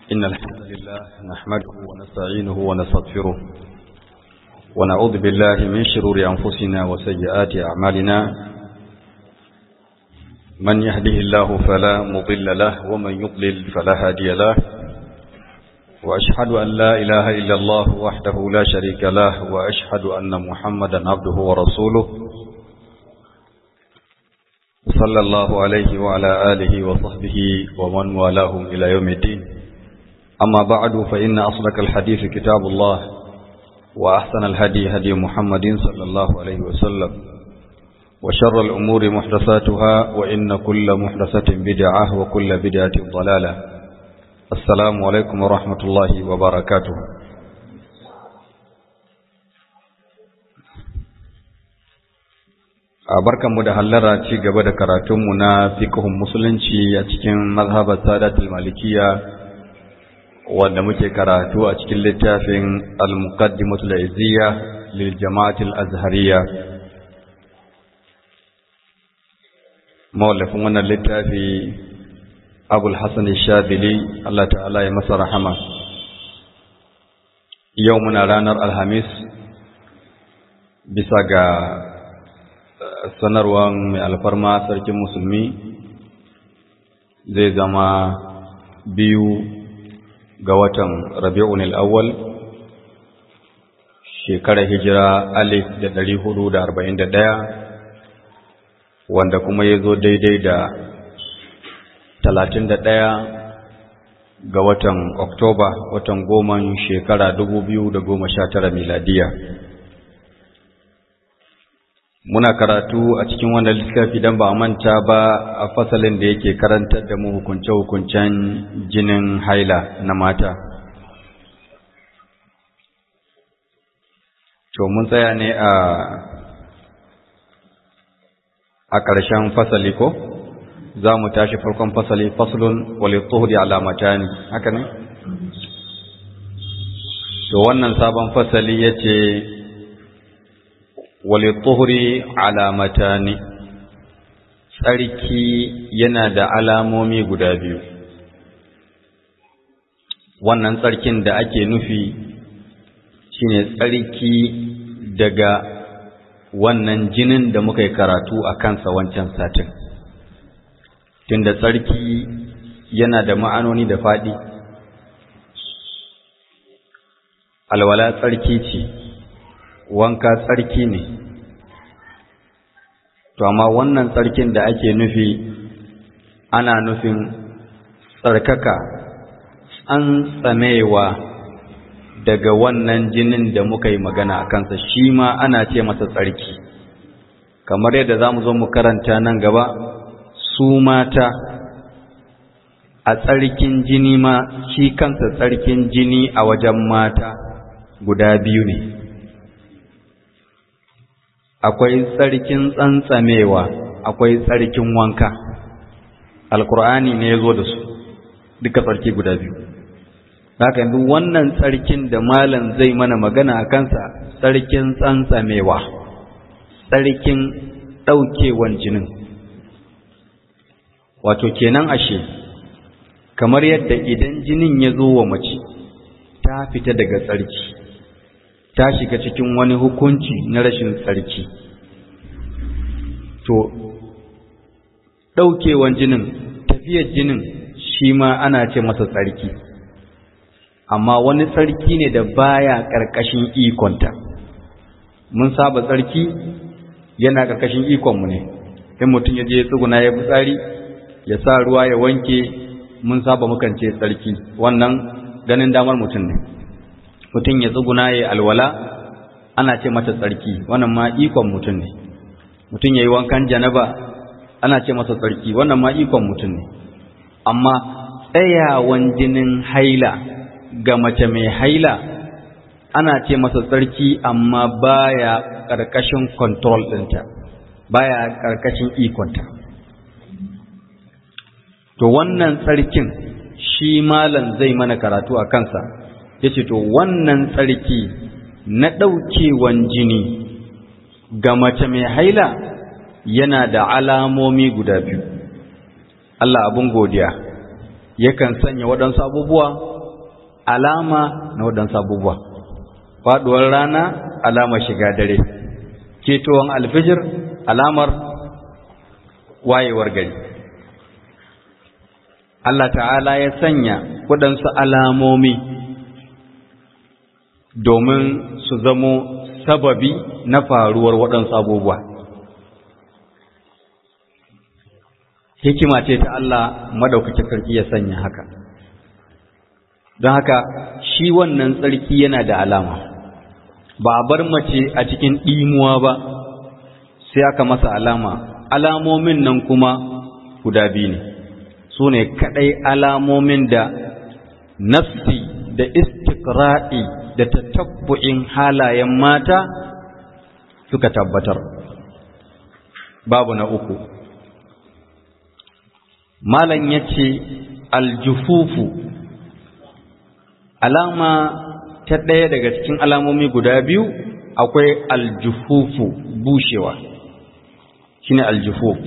إن الحمد لله نحمده ونستعينه ونستغفره ونعوذ بالله من شرور أنفسنا وسيئات أعمالنا من يهده الله فلا مضل له ومن يضلل فلا هادي له وأشهد أن لا إله إلا الله وحده لا شريك له وأشهد أن محمدا عبده ورسوله صلى الله عليه وعلى آله وصحبه ومن والاهم إلى يوم الدين أما بعد فإن أصدق الحديث كتاب الله وأحسن الهدي هدي محمد صلى الله عليه وسلم وشر الأمور محدثاتها وإن كل محدثة بدعة وكل بدعة ضلالة السلام عليكم ورحمة الله وبركاته a barkanmu da hallara ci gaba da karatunmu na fiqhun musulunci a cikin mazhabar sadatul malikiya wanda muke karatu a cikin littafin al-muqaddimatul izziya lil jama'atil azhariya mawallafin wannan littafi abul hasan shadili Allah ta'ala ya masa rahama yau muna ranar alhamis bisa ga sanarwar mai alfarma sarkin musulmi zai zama biyu ga watan rabi'un al'awwal shekarar hijira alif da ɗari hudu da arba'in da ɗaya wanda kuma ya zo daidai da talatin da ɗaya ga watan oktoba watan goma shekara dubu biyu da goma sha tara miladiya muna karatu a cikin wannan littafi dan ba manta ba a fasalin da yake karantar da mu hukunce-hukuncen jinin haila na mata to mun tsaya ne a a ƙarshen fasali ko za mu tashi farkon fasali faslun walittuhuri alamatani haka ne to wannan sabon fasali ya ce walituhuri alamatani tsarki yana da alamomi guda biyu wannan tsarkin da ake nufi shine tsarki daga wannan jinin da muka yi karatu a kansa wancan satin tunda tsarki yana da ma'anoni da faɗi alwala tsarki ce wanka tsarki ne to amma wannan tsarkin da ake nufi ana nufin tsarkaka tsantsamewa daga wannan jinin da muka yi magana a kansa shi ma ana ce masa tsarki kamar yadda za mu zo mu karanta nan gaba su mata a tsarkin jini ma shi kansa tsarkin jini a wajen mata guda biyu ne akwai tsarkin tsantsamewa akwai tsarkin wanka alkur'ani ne ya zo da su duka tsarki guda biyu haka yanzu wannan tsarkin da malam zai mana magana a kansa tsarkin tsantsamewa tsarkin ɗaukewan jinin wato kenan ashe kamar yadda idan jinin ya zo wa mace ta fita daga tsarki ta shiga cikin wani hukunci na rashin tsarki to ɗaukewan jinin tafiyar jinin shi ma ana ce masa tsarki amma wani tsarki ne da baya ƙarƙashin ikonta mun saba tsarki yana ƙarƙashin ikonmu ne in mutum ya je tsuguna ya fitsari ya sa ruwa ya wanke mun saba mukan ce tsarki wannan ganin damar mutum ne mutum ya tsuguna ya alwala ana ce mata tsarki wannan ma ikon mutum ne mutum ya yi wankan janaba ana ce masa tsarki wannan ma ikon mutum ne amma tsayawan jinin haila ga mace mai haila ana ce masa tsarki amma baya ƙarƙashin control ɗinta baya ƙarƙashin ikonta to wannan tsarkin shi malam zai mana karatu a kansa ya ce to wannan tsarki na ɗaukewan jini ga mace mai haila yana da alamomi guda biyu Allah abin godiya yakan sanya waɗansu abubuwa alama na waɗansu abubuwa faɗuwar rana alamar shiga dare ketowar alfijir alamar wayewar gari Allah ta'ala ya sanya waɗansu alamomi domin su zamo sababi na faruwar waɗansu abubuwa hikima ce ta Allah madaukakin sarki ya sanya haka don haka shi wannan tsarki yana da alama ba a bar mace a cikin ɗimuwa ba sai aka masa alama alamomin nan kuma guda biyu ne su ne kaɗai alamomin da nafsi da istikra'i da tatabbu'in halayen mata suka tabbatar babu na uku malam ya ce aljufufu alama ta ɗaya daga cikin alamomi guda biyu akwai aljufufu bushewa shine aljufuf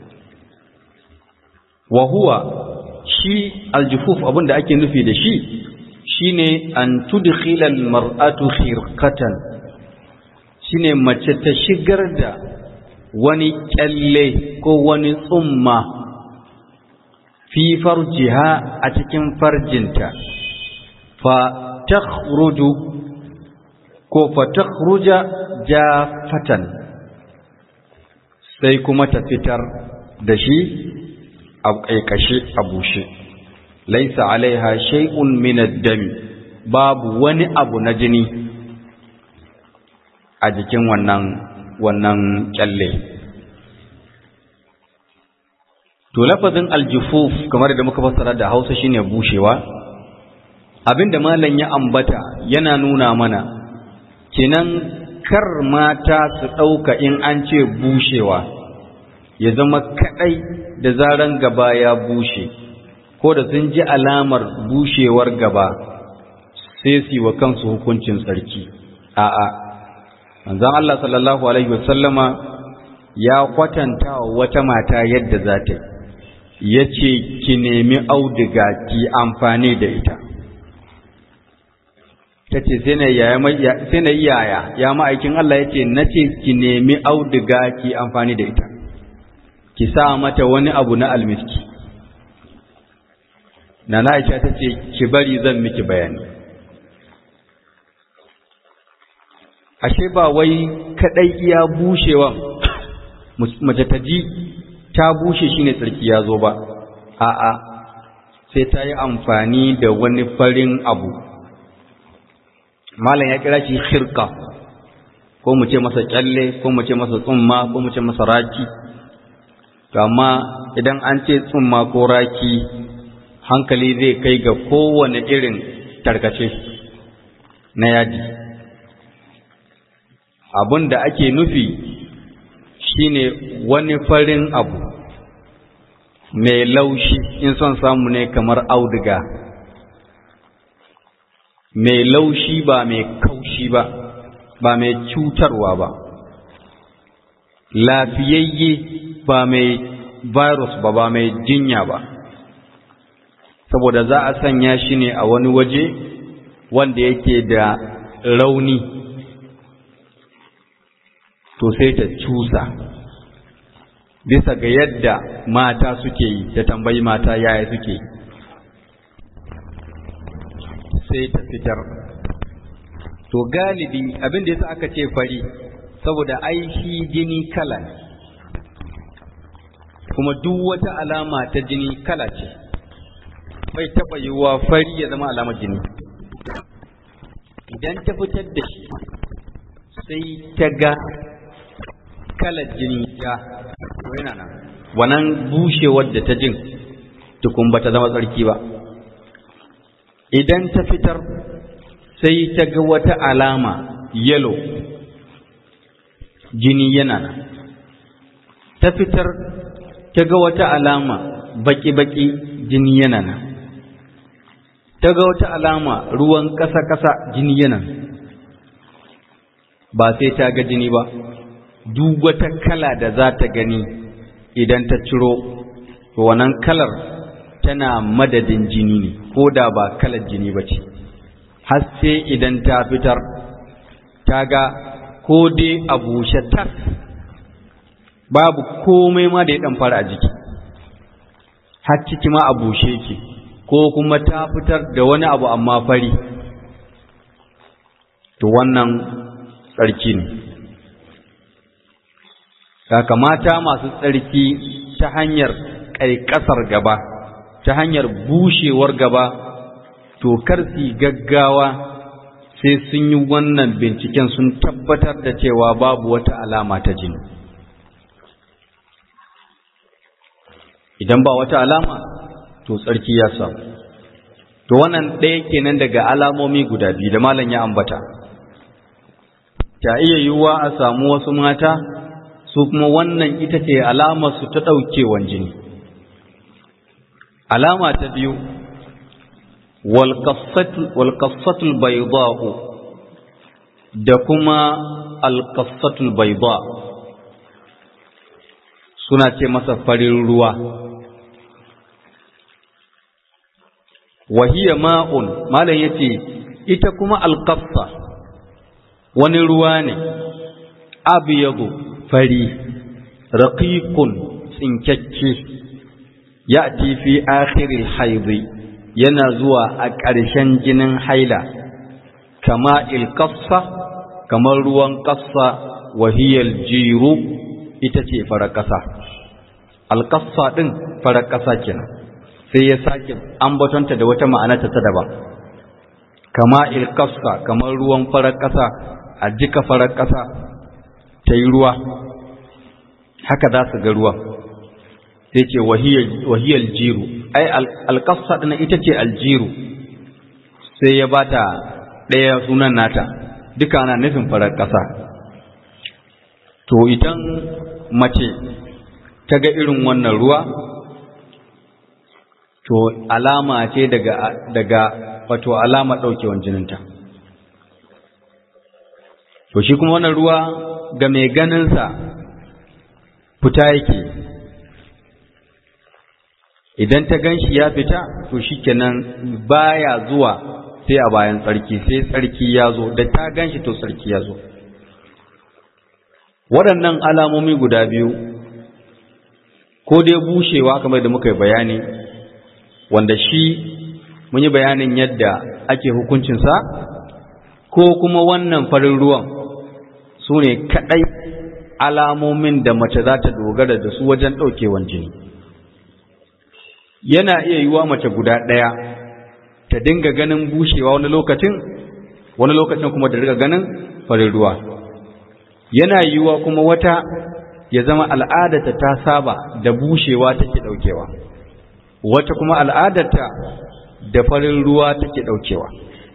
wa huwa shi aljufuf abin da ake nufi da shi shine an tudkhila almar'atu khirqatan shine mace ta shigar da wani kyalle ko wani tsumma fi farjiha a cikin farjinta fa takhruju ko fa takhruja jafatan sai kuma ta fitar da shi a ƙaiƙashe a bushe laisa alaiha shay'un min ad-dami babu wani abu na jini a jikin wannan wannan kyalle to lafazin aljufuf kamar da muka fassara da Hausa shine bushewa abinda malam ya ambata yana nuna mana kenan kar mata su ɗauka in an ce bushewa ya zama kaɗai da zaran gaba ya bushe ko da sun ji alamar bushewar gaba sai su yi wa kansu hukuncin tsarki a'a manzon Allah sallallahu alaihi wasallama ya kwatanta wa wata mata yadda za ta ya ce ki nemi auduga ki amfani da ita ta ce sai na yi yaya ya ma'aikin Allah ya ce na ce ki nemi auduga ki amfani da ita ki sa mata wani abu na almiski na na'isha ta ce ki bari zan miki bayani ashe ba wai kadai iya bushewan mace ta ji ta bushe shine tsarki ya zo ba a'a sai ta yi amfani da wani farin abu malam ya kira shi shirka ko mu ce masa kyalle ko mu ce masa tsumma ko mu ce masa raki amma idan an ce tsumma ko raki hankali zai kai ga kowane irin tarkace na yadi abin da ake nufi shine wani farin abu mai laushi in son samu ne kamar auduga mai laushi ba mai kaushi ba ba mai cutarwa ba lafiyayye ba mai virus ba ba mai jinya ba saboda za a sanya shi ne a wani waje wanda yake da rauni to sai ta cusa bisa ga yadda mata suke yi da tambayi mata yaya suke yi sai ta fitar to galibi abin da yasa aka ce fari saboda aishi jini kala ne kuma duk wata alama ta jini kala ce bai taɓa yiwuwa fari ya zama alamar jini idan ta fitar da shi sai ta ga kalar jini ya yana nan wannan bushewar da ta jin tukun ba ta zama tsarki ba idan ta fitar sai ta ga wata alama yellow jini yana nan ta fitar ta ga wata alama baki-baki jini yana nan ta ga wata alama ruwan ƙasa-ƙasa jini yana nan ba sai ta ga jini ba duk wata kala da za ta gani idan ta ciro wannan kalar tana madadin jini ne ko da ba kalar jini ba ce har sai idan ta fitar ta ga ko dai a bushe tas babu komai ma da ya ɗan fara a jiki har ciki ma a bushe ke ko kuma ta fitar da wani abu amma fari to wannan tsarki ne mata masu tsarki ta hanyar ƙaiƙasar gaba ta hanyar bushewar gaba to karsi gaggawa sai sun yi wannan binciken sun tabbatar da cewa babu wata alama ta jini idan ba wata alama to tsarki ya samu to wannan ɗaya kenan daga alamomi guda biyu da malam ya ambata ta iya yiwuwa a samu wasu mata su kuma wannan ita ce alamar su ta ɗaukewan jini alama ta biyu walƙassatul bayda'u da kuma alƙassatul bayda suna ce masa farin ruwa wahiya ma'un malam yace ita kuma alƙassa wani ruwa ne abyadu fari raqiqun tsinkakke ya'ti fi akhiril haidhi yana zuwa a ƙarshen jinin haila kama ilkassa kamar ruwan ƙassa wahiyar jiru ita ce farar ƙasa alƙassa ɗin farar ƙasa kenan sai ya sake ambatonta da wata ma'anata ta daban kama ilkassa kamar ruwan farar ƙasa a jika farar ƙasa ta yi ruwa haka za su ga ruwan sai ce wahiyar jiru ai alƙasa ɗina ita ce aljiru sai ya bata ɗaya sunan nata duka ana nufin farar ƙasa to idan mace ta ga irin wannan ruwa to alama ce daga daga wato alama ɗaukewan jininta to shi kuma wannan ruwa ga mai ganinsa fita yake idan ta gan shi ya fita to shikenan baya zuwa sai a bayan tsarki sai tsarki ya zo da ta gan shi to tsarki ya zo waɗannan alamomi guda biyu ko dai bushewa kamar da muka yi bayani wanda shi mun yi bayanin yadda ake hukuncinsa ko kuma wannan farin ruwan su ne kaɗai alamomin da mace za ta dogara da su wajen ɗaukewan jini yana iya yiwa mace guda ɗaya ta dinga ganin bushewa wani lokacin wani lokacin kuma da riga ganin farin ruwa yana yiwa kuma wata ya zama al'adarta ta saba da bushewa take ɗaukewa wata kuma al'adarta da farin ruwa take ɗaukewa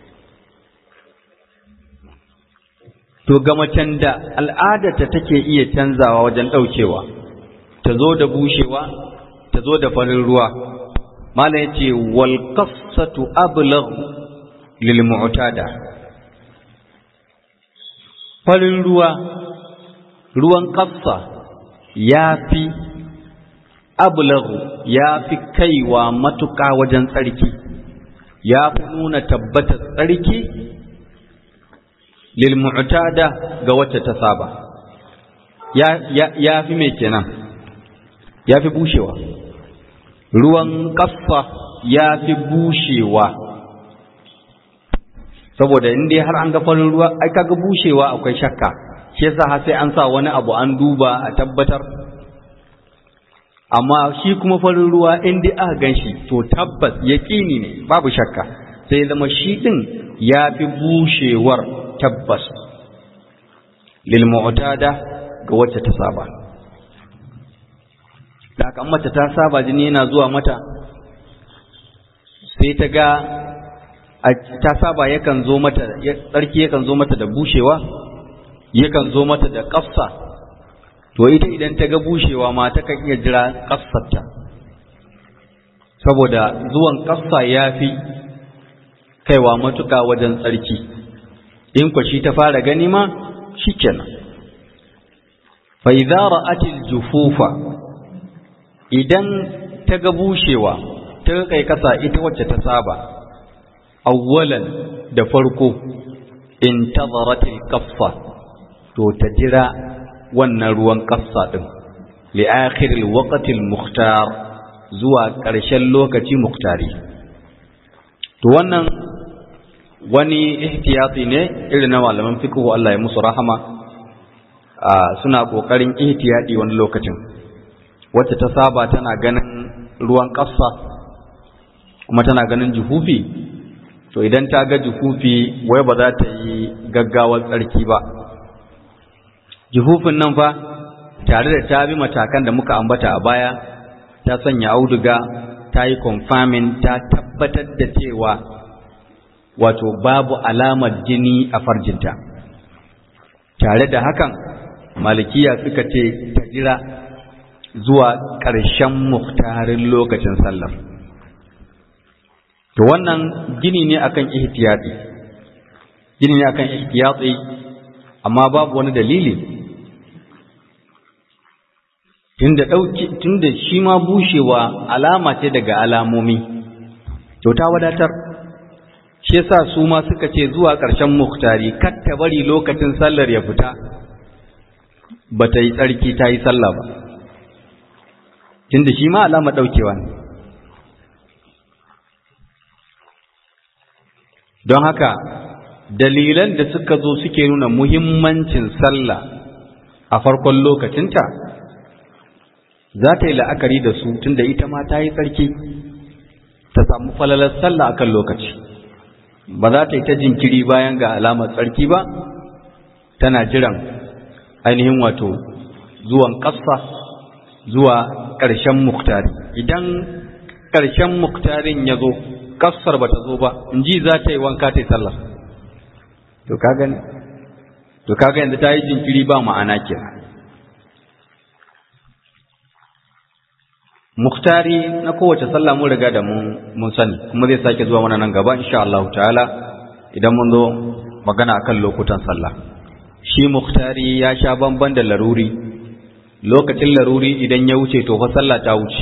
to ga macen da al'adarta take iya canzawa wajen ɗaukewa ta zo da bushewa ta zo da farin ruwa malam yace wal qassatu ablagh lil mu'tada farin ruwa ruwan qassa yafi ablagh yafi kaiwa matuƙa wajen tsarki yafi nuna tabbatar tsarki lil mu'tada ga wacce ta saba ya ya fi me kenan ya fi bushewa ruwan ƙasa ya fi bushewa saboda in dai har an ga farin ruwa ai kaga bushewa akwai shakka shi yasa har sai an sa wani abu an duba a tabbatar amma shi kuma farin ruwa in dai aka ganshi to tabbas yaƙini ne babu shakka sai zama shi din ya fi bushewar tabbas lil mu'tada ga wacce ta saba da aka mace ta saba jini yana zuwa mata sai ta ga ta saba yakan zo mata tsarki yakan zo mata da bushewa yakan zo mata da ƙafsa to ita idan ta ga bushewa ma ta kan iya jira ƙafsarta saboda zuwan ƙafsa ya fi kaiwa matuƙa wajen tsarki in kwashi ta fara gani ma shi kenan fa idza ra'atil jufufa idan ta ga bushewa ta kai kasa ita wacce ta saba awwalan da farko intazaratil kaffa to ta jira wannan ruwan kafsa din li akhiril waqtil mukhtar zuwa ƙarshen lokaci muktari to wannan wani ihtiyati ne irin na malaman fiqh Allah ya musu rahama suna kokarin ihtiyadi wani lokacin wacce ta saba tana ganin ruwan kafsa kuma tana ganin juhufi to idan ta ga juhufi wai ba za ta yi gaggawar tsarki ba juhufin nan fa tare da ta bi matakan da muka ambata a baya ta sanya auduga ta yi confirming ta tabbatar da cewa wato babu alamar jini a farjinta tare da hakan malikiya suka ce ta jira zuwa ƙarshen muhtarin lokacin sallar to wannan gini ne akan ihtiyati gini ne akan ihtiyati amma babu wani dalili tunda dauki tunda shi ma bushewa alama ce daga alamomi to ta wadatar shi yasa su ma suka ce zuwa ƙarshen muhtari kar ta bari lokacin sallar ya fita ba ta yi tsarki ta yi sallah ba tunda shi ma alama daukewa ne don haka dalilan da suka zo suke nuna muhimmancin sallah a farkon lokacinta za ta yi la'akari da su tunda ita ma ta yi tsarki ta samu falalar sallah akan lokaci ba za ta yi ta jinkiri bayan ga alamar tsarki ba tana jiran ainihin wato zuwan ƙasa zuwa ƙarshen muktari idan ƙarshen muktarin ya zo ƙasar ba ta zo ba in ji za ta yi wanka ta yi sallah to ka gani to kaga yanzu ta yi jinkiri ba ma'ana kenan muktari na kowace sallah mun riga da mun sani kuma zai sake zuwa mana nan gaba insha Allah ta'ala idan mun zo magana akan lokutan sallah shi muktari ya sha bamban da laruri lokacin laruri idan ya wuce to fa sallah ta wuce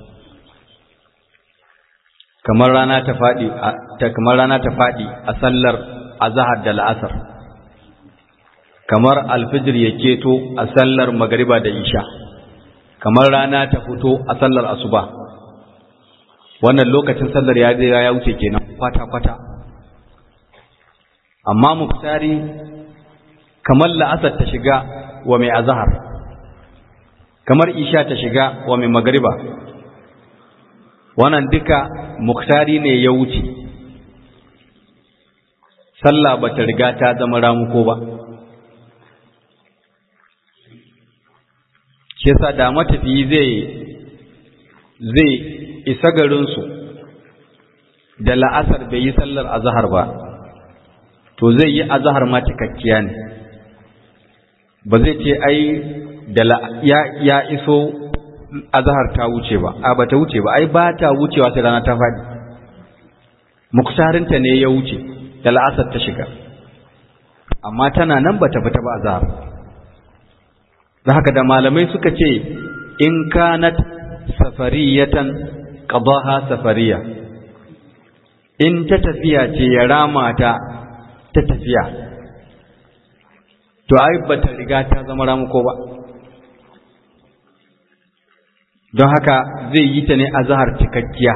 kamar rana ta fadi ta kamar rana ta fadi a sallar azhar da la'asar kamar alfijir ya keto a sallar magariba da isha kamar rana ta fito a sallar asuba wannan lokacin sallar ya je ya wuce kenan kwata-kwata amma muftari kamar la'asar ta shiga wa mai azahar kamar isha ta shiga wa mai magariba wannan duka muktari ne ya wuce sallah ba ta riga ta zama ramuko ba shi yasa da matafiyi zai zai isa garinsu da la'asar bai yi sallar azahar ba to zai yi azahar ma cikakkiya ne ba zai ce ai da ya, ya iso azahar ta wuce ba a ba ta wuce ba ai ba ta wucewa sai rana ta faɗi muktarinta ne ya wuce da la'asar ta shiga amma tana nan ba ta fita ba azahar da haka da malamai suka ce in kanat safariyatan qadaha safariya in ta tafiya ce ya rama ta ta tafiya to ai bata riga ta zama ramuko ba don haka zai yi ta ne a zahar cikakkiya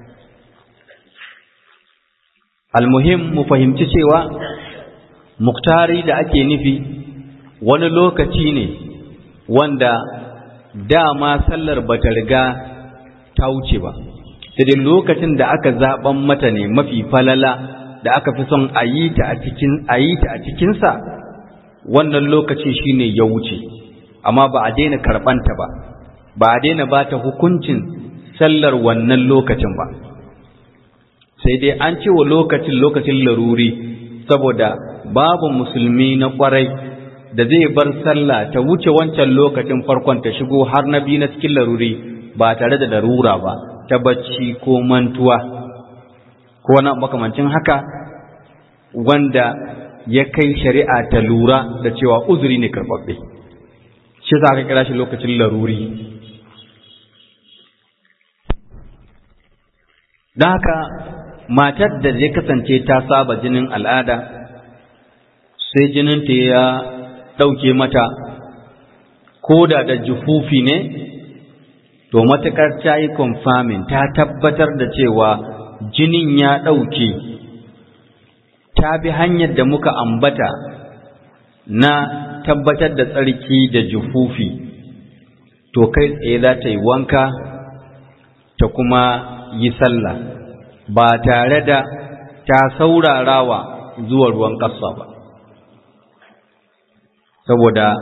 almuhim mu fahimci cewa muktari da ake nufi wani lokaci ne wanda dama sallar bata riga ta wuce ba sai dai lokacin da aka zaben mata ne mafi falala da aka fi son a yi ta a cikin a yi ta a cikinsa wannan lokaci shine ya wuce amma ba a daina karɓanta ba ba a daina ba ta hukuncin sallar wannan lokacin ba sai dai an ce wa lokacin lokacin laruri saboda babu musulmi na kwarai da zai bar sallah ta wuce wancan lokacin farkon ta shigo har na biyu na cikin laruri ba tare da larura ba ta bacci ko mantuwa ko wani makamancin haka wanda ya kai shari'a ta lura da cewa uzuri ne karɓaɓɓe shi za ka kira shi lokacin laruri don haka matar da ya kasance ta saba jinin al'ada sai jininta ya ɗauke mata ko da da jufufi ne to matuƙar ta yi confirming ta tabbatar da cewa jinin ya ɗauke ta bi hanyar da muka ambata na tabbatar da tsarki da jufufi to kai tsaye za ta yi wanka ta kuma yi sallah ba tare da ta saurarawa zuwa ruwan ƙasa ba saboda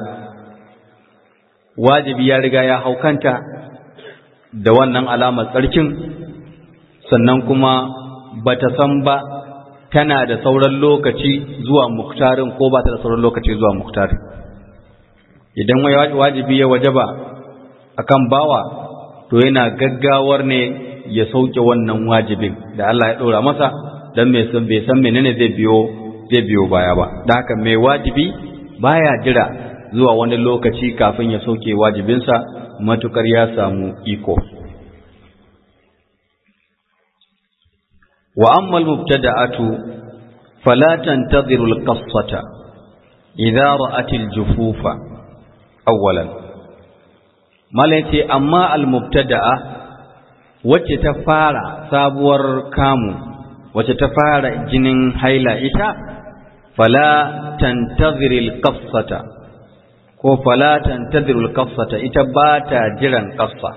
wajibi ya riga ya haukanta da wannan alamar tsarkin sannan kuma bata san ba tana da sauran lokaci zuwa muktarin ko ba ta da sauran lokaci zuwa muktarin idan wajibi ya wajaba akan bawa to yana gaggawar ne ya sauke wannan wajibin da Allah ya ɗora masa don mai san bai san menene zai biyo zai biyo baya ba da haka mai wajibi baya jira zuwa wani lokaci kafin ya sauke wajibinsa matukar ya samu iko wa amma al-mubtada'atu fala tantadhiru al-qassata idza ra'at al-jufufa awwalan malaiti amma al-mubtada'a wacce ta fara sabuwar kamu wacce ta fara jinin haila ita fala tantadhiru al-qassata ko fala tantadhiru al-qassata ita ba ta jiran qassa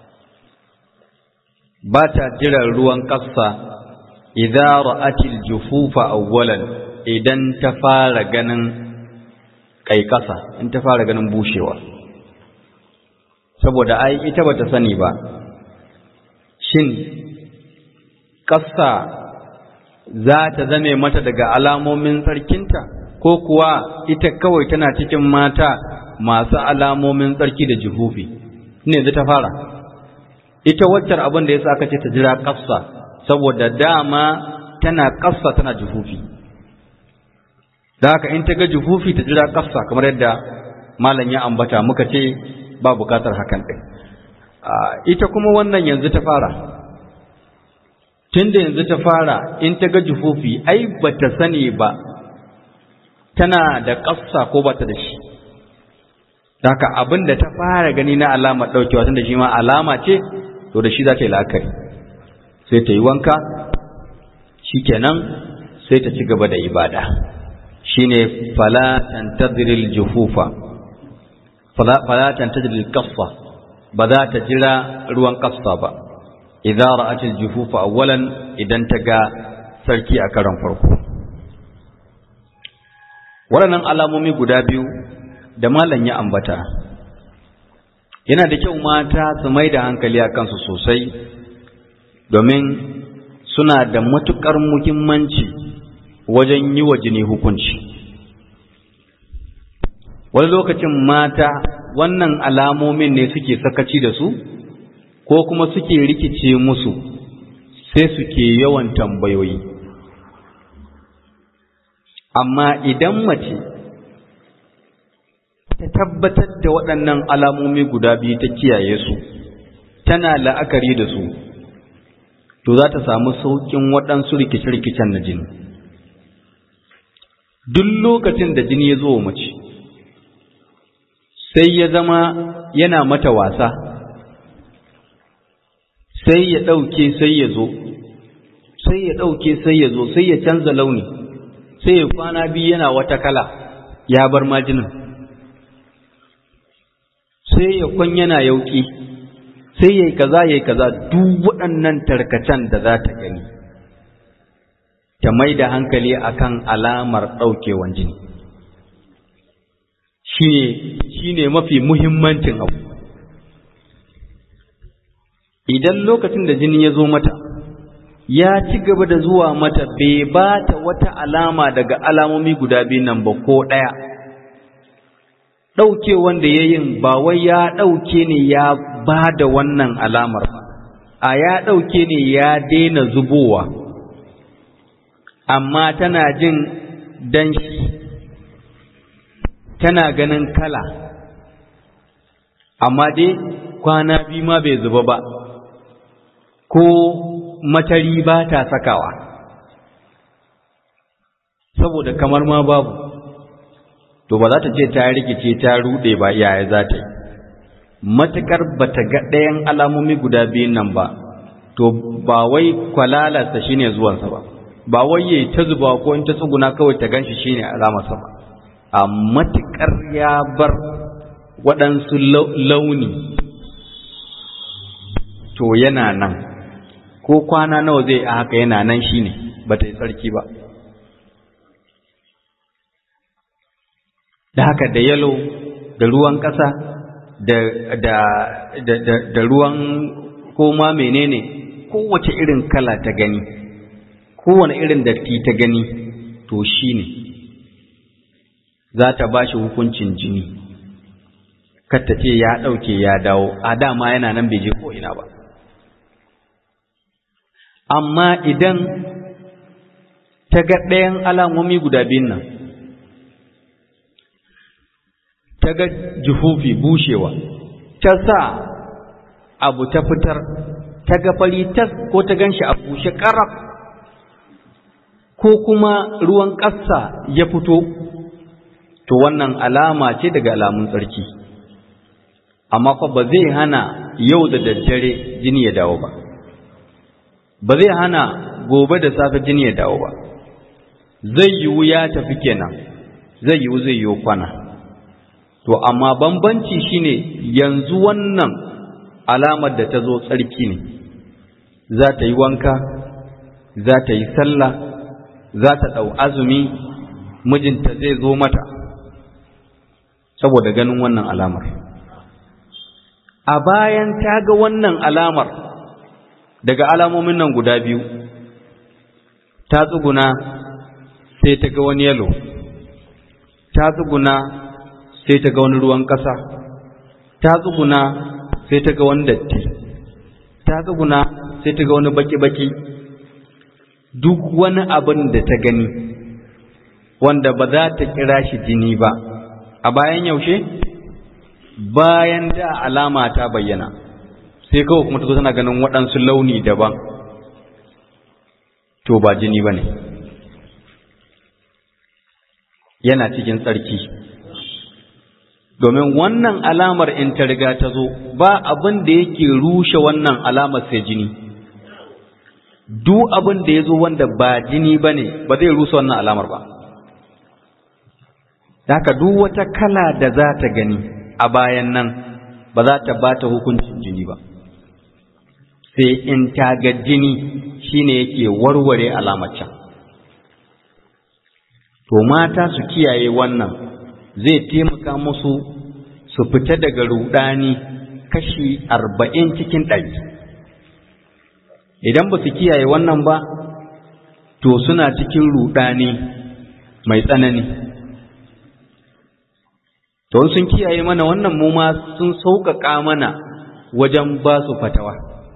ba ta jiran ruwan qassa idza ra'atil jufufa awwalan idan ta fara ganin kaikasa in ta fara ganin bushewa saboda ai ita bata sani ba shin kassa za ta zame mata daga alamomin sarkinta ko kuwa ita kawai tana cikin mata masu alamomin tsarki da jufufi ne zai ta fara ita waccar abin da yasa aka ce ta jira kassa saboda dama tana ƙasa tana jufufi da haka in ta ga jufufi ta jira ƙasa kamar yadda malam ya ambata muka ce ba bukatar hakan ɗin ita kuma wannan yanzu ta fara tunda yanzu ta fara in ta ga jufufi ai ba ta sani ba tana da ƙasa ko ba ta da shi da haka abin da ta fara gani na alama ɗaukewa tunda shi ma alama ce to da shi za ta yi la'akari sai ta yi wanka shikenan sai ta ci gaba da ibada shine fala tantadhiril jufufa fala fala tantadhiril qaffa ba za ta jira ruwan qaffa ba idza ra'atil jufufa awwalan idan ta ga sarki a karan farko waɗannan alamomi guda biyu da malam ya ambata yana da kyau mata su mai da hankali a kansu sosai domin suna da matuƙar muhimmanci wajen yi wa jini hukunci wani lokacin mata wannan alamomin ne suke sakaci da su ko kuma suke rikice musu sai suke yawan tambayoyi amma idan mace ta tabbatar da waɗannan alamomi guda biyu ta kiyaye su tana la'akari da su to za ta samu sauƙin waɗansu rikice-rikicen na jini duk lokacin da jini ya zo wa mace sai ya zama yana mata wasa sai ya ɗauke sai ya zo sai ya ɗauke sai ya zo sai ya canza launi sai ya kwana biyu yana wata kala ya bar majinin sai ya kwan yana yauƙi sai ya yi kaza ya yi kaza duk waɗannan tarkacen da za ta gani ta mai da hankali akan alamar ɗaukewan jini shi ne mafi muhimmancin abu idan lokacin da jini ya zo mata ya ci gaba da zuwa mata bai ba ta wata alama daga alamomi guda biyu nan ba ko ɗaya ɗauke wanda ya yin ba wai ya ɗauke ne ya ba da wannan alamar ba a ya ɗauke ne ya daina zubowa amma tana jin danshi tana ganin kala amma dai kwana biyu ma bai zuba ba ko matari ba ta sakawa saboda kamar ma babu to ba za ta ce ta rikice ta rude ba yaya za ta yi matukar ba ta ga ɗayan alamomi guda biyun nan ba to ba wai kwalalarsa shine zuwansa ba ba wai yayi ta zuba ko in ta tsuguna kawai ta ganshi shine alamarsa ba a matukar ya bar waɗansu launi to yana nan ko kwana nawa zai a haka yana nan shine ba ta yi tsarki ba da haka da yalo da ruwan ƙasa da, da, da, da, da ruwan koma menene kowace irin kala ta gani kowane irin datti ta gani to shi ne za ta ba shi hukuncin jini ta ce ya ɗauke ya dawo a dama yana nan bai je ko'ina ba amma idan ta ga ɗayan alamomi guda biyun nan ta ga juhufi bushewa ta sa abu ta fitar ta ga fari tas ko ta gan shi a bushe ƙaraf ko kuma ruwan ƙasa ya fito to wannan alama ce daga alamun tsarki amma fa ba zai hana yau da daddare jini ya dawo ba ba zai hana gobe da safe jini ya dawo ba zai yiwu ya tafi kenan zai yiwu zai yiwu kwana to amma bambanci shine yanzu wannan alamar da ta zo tsarki ne za ta yi wanka za ta yi sallah za ta ɗau azumi mijinta zai zo mata saboda ganin wannan alamar a bayan ta ga wannan alamar daga alamomin nan guda biyu ta tsuguna sai ta ga wani yalo ta tsuguna sai ta ga wani ruwan ƙasa ta tsuguna sai ta ga wani datti ta tsuguna sai ta ga wani baki-baki duk wani abin da ta gani wanda ba za ta kira shi jini ba a bayan yaushe bayan da alama ta bayyana sai kawai kuma ta zo tana ganin waɗansu launi daban to ba jini ba ne yana cikin tsarki domin wannan alamar in ta riga ta zo ba abin da yake rushe wannan alamar sai jini duk abin da ya zo wanda ba jini ba ne ba zai rusa wannan alamar ba haka duk wata kala da za ta gani a bayan nan ba za ta ba ta hukuncin jini ba sai in ta ga jini shine yake warware alamar can to mata su kiyaye wannan zai taimaka musu su fita daga rudani kashi arba'in cikin ɗari idan ba su kiyaye wannan ba to suna cikin rudani mai tsanani to sun kiyaye mana wannan mu ma sun sauƙaƙa mana wajen ba su fatawa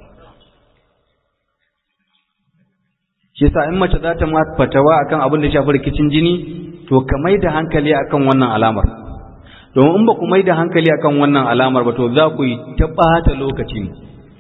shi sa in mace za ta ma fatawa akan abin da shafi rikicin jini to ka mai da hankali akan wannan alamar domin in ba ku mai da hankali akan wannan alamar ba to za ku yi ta ɓata lokaci ne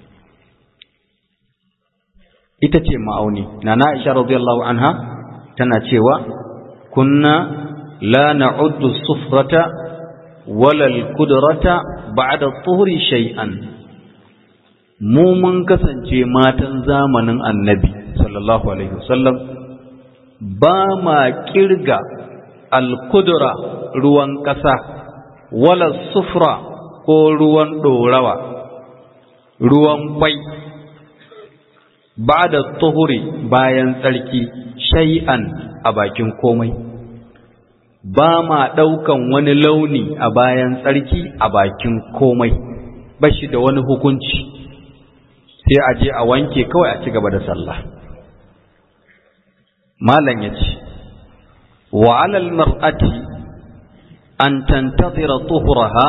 ita ce ma'auni na na isha radiyallahu anha tana cewa kunna la na'uddu sufrata wala al-qudrata ba'da tuhri shay'an mu mun kasance matan zamanin annabi sallallahu alaihi wasallam ba ma kirga al-qudra ruwan ƙasa wala sufra ko ruwan ɗorawa ruwan kwai ba da tuhuri bayan tsarki shay'an a bakin komai ba ma ɗaukan wani launi a bayan tsarki a bakin komai ba shi da wani hukunci sai a je a wanke kawai a ci gaba da sallah malam ya ce wa alal mar'ati an tantazira tuhuraha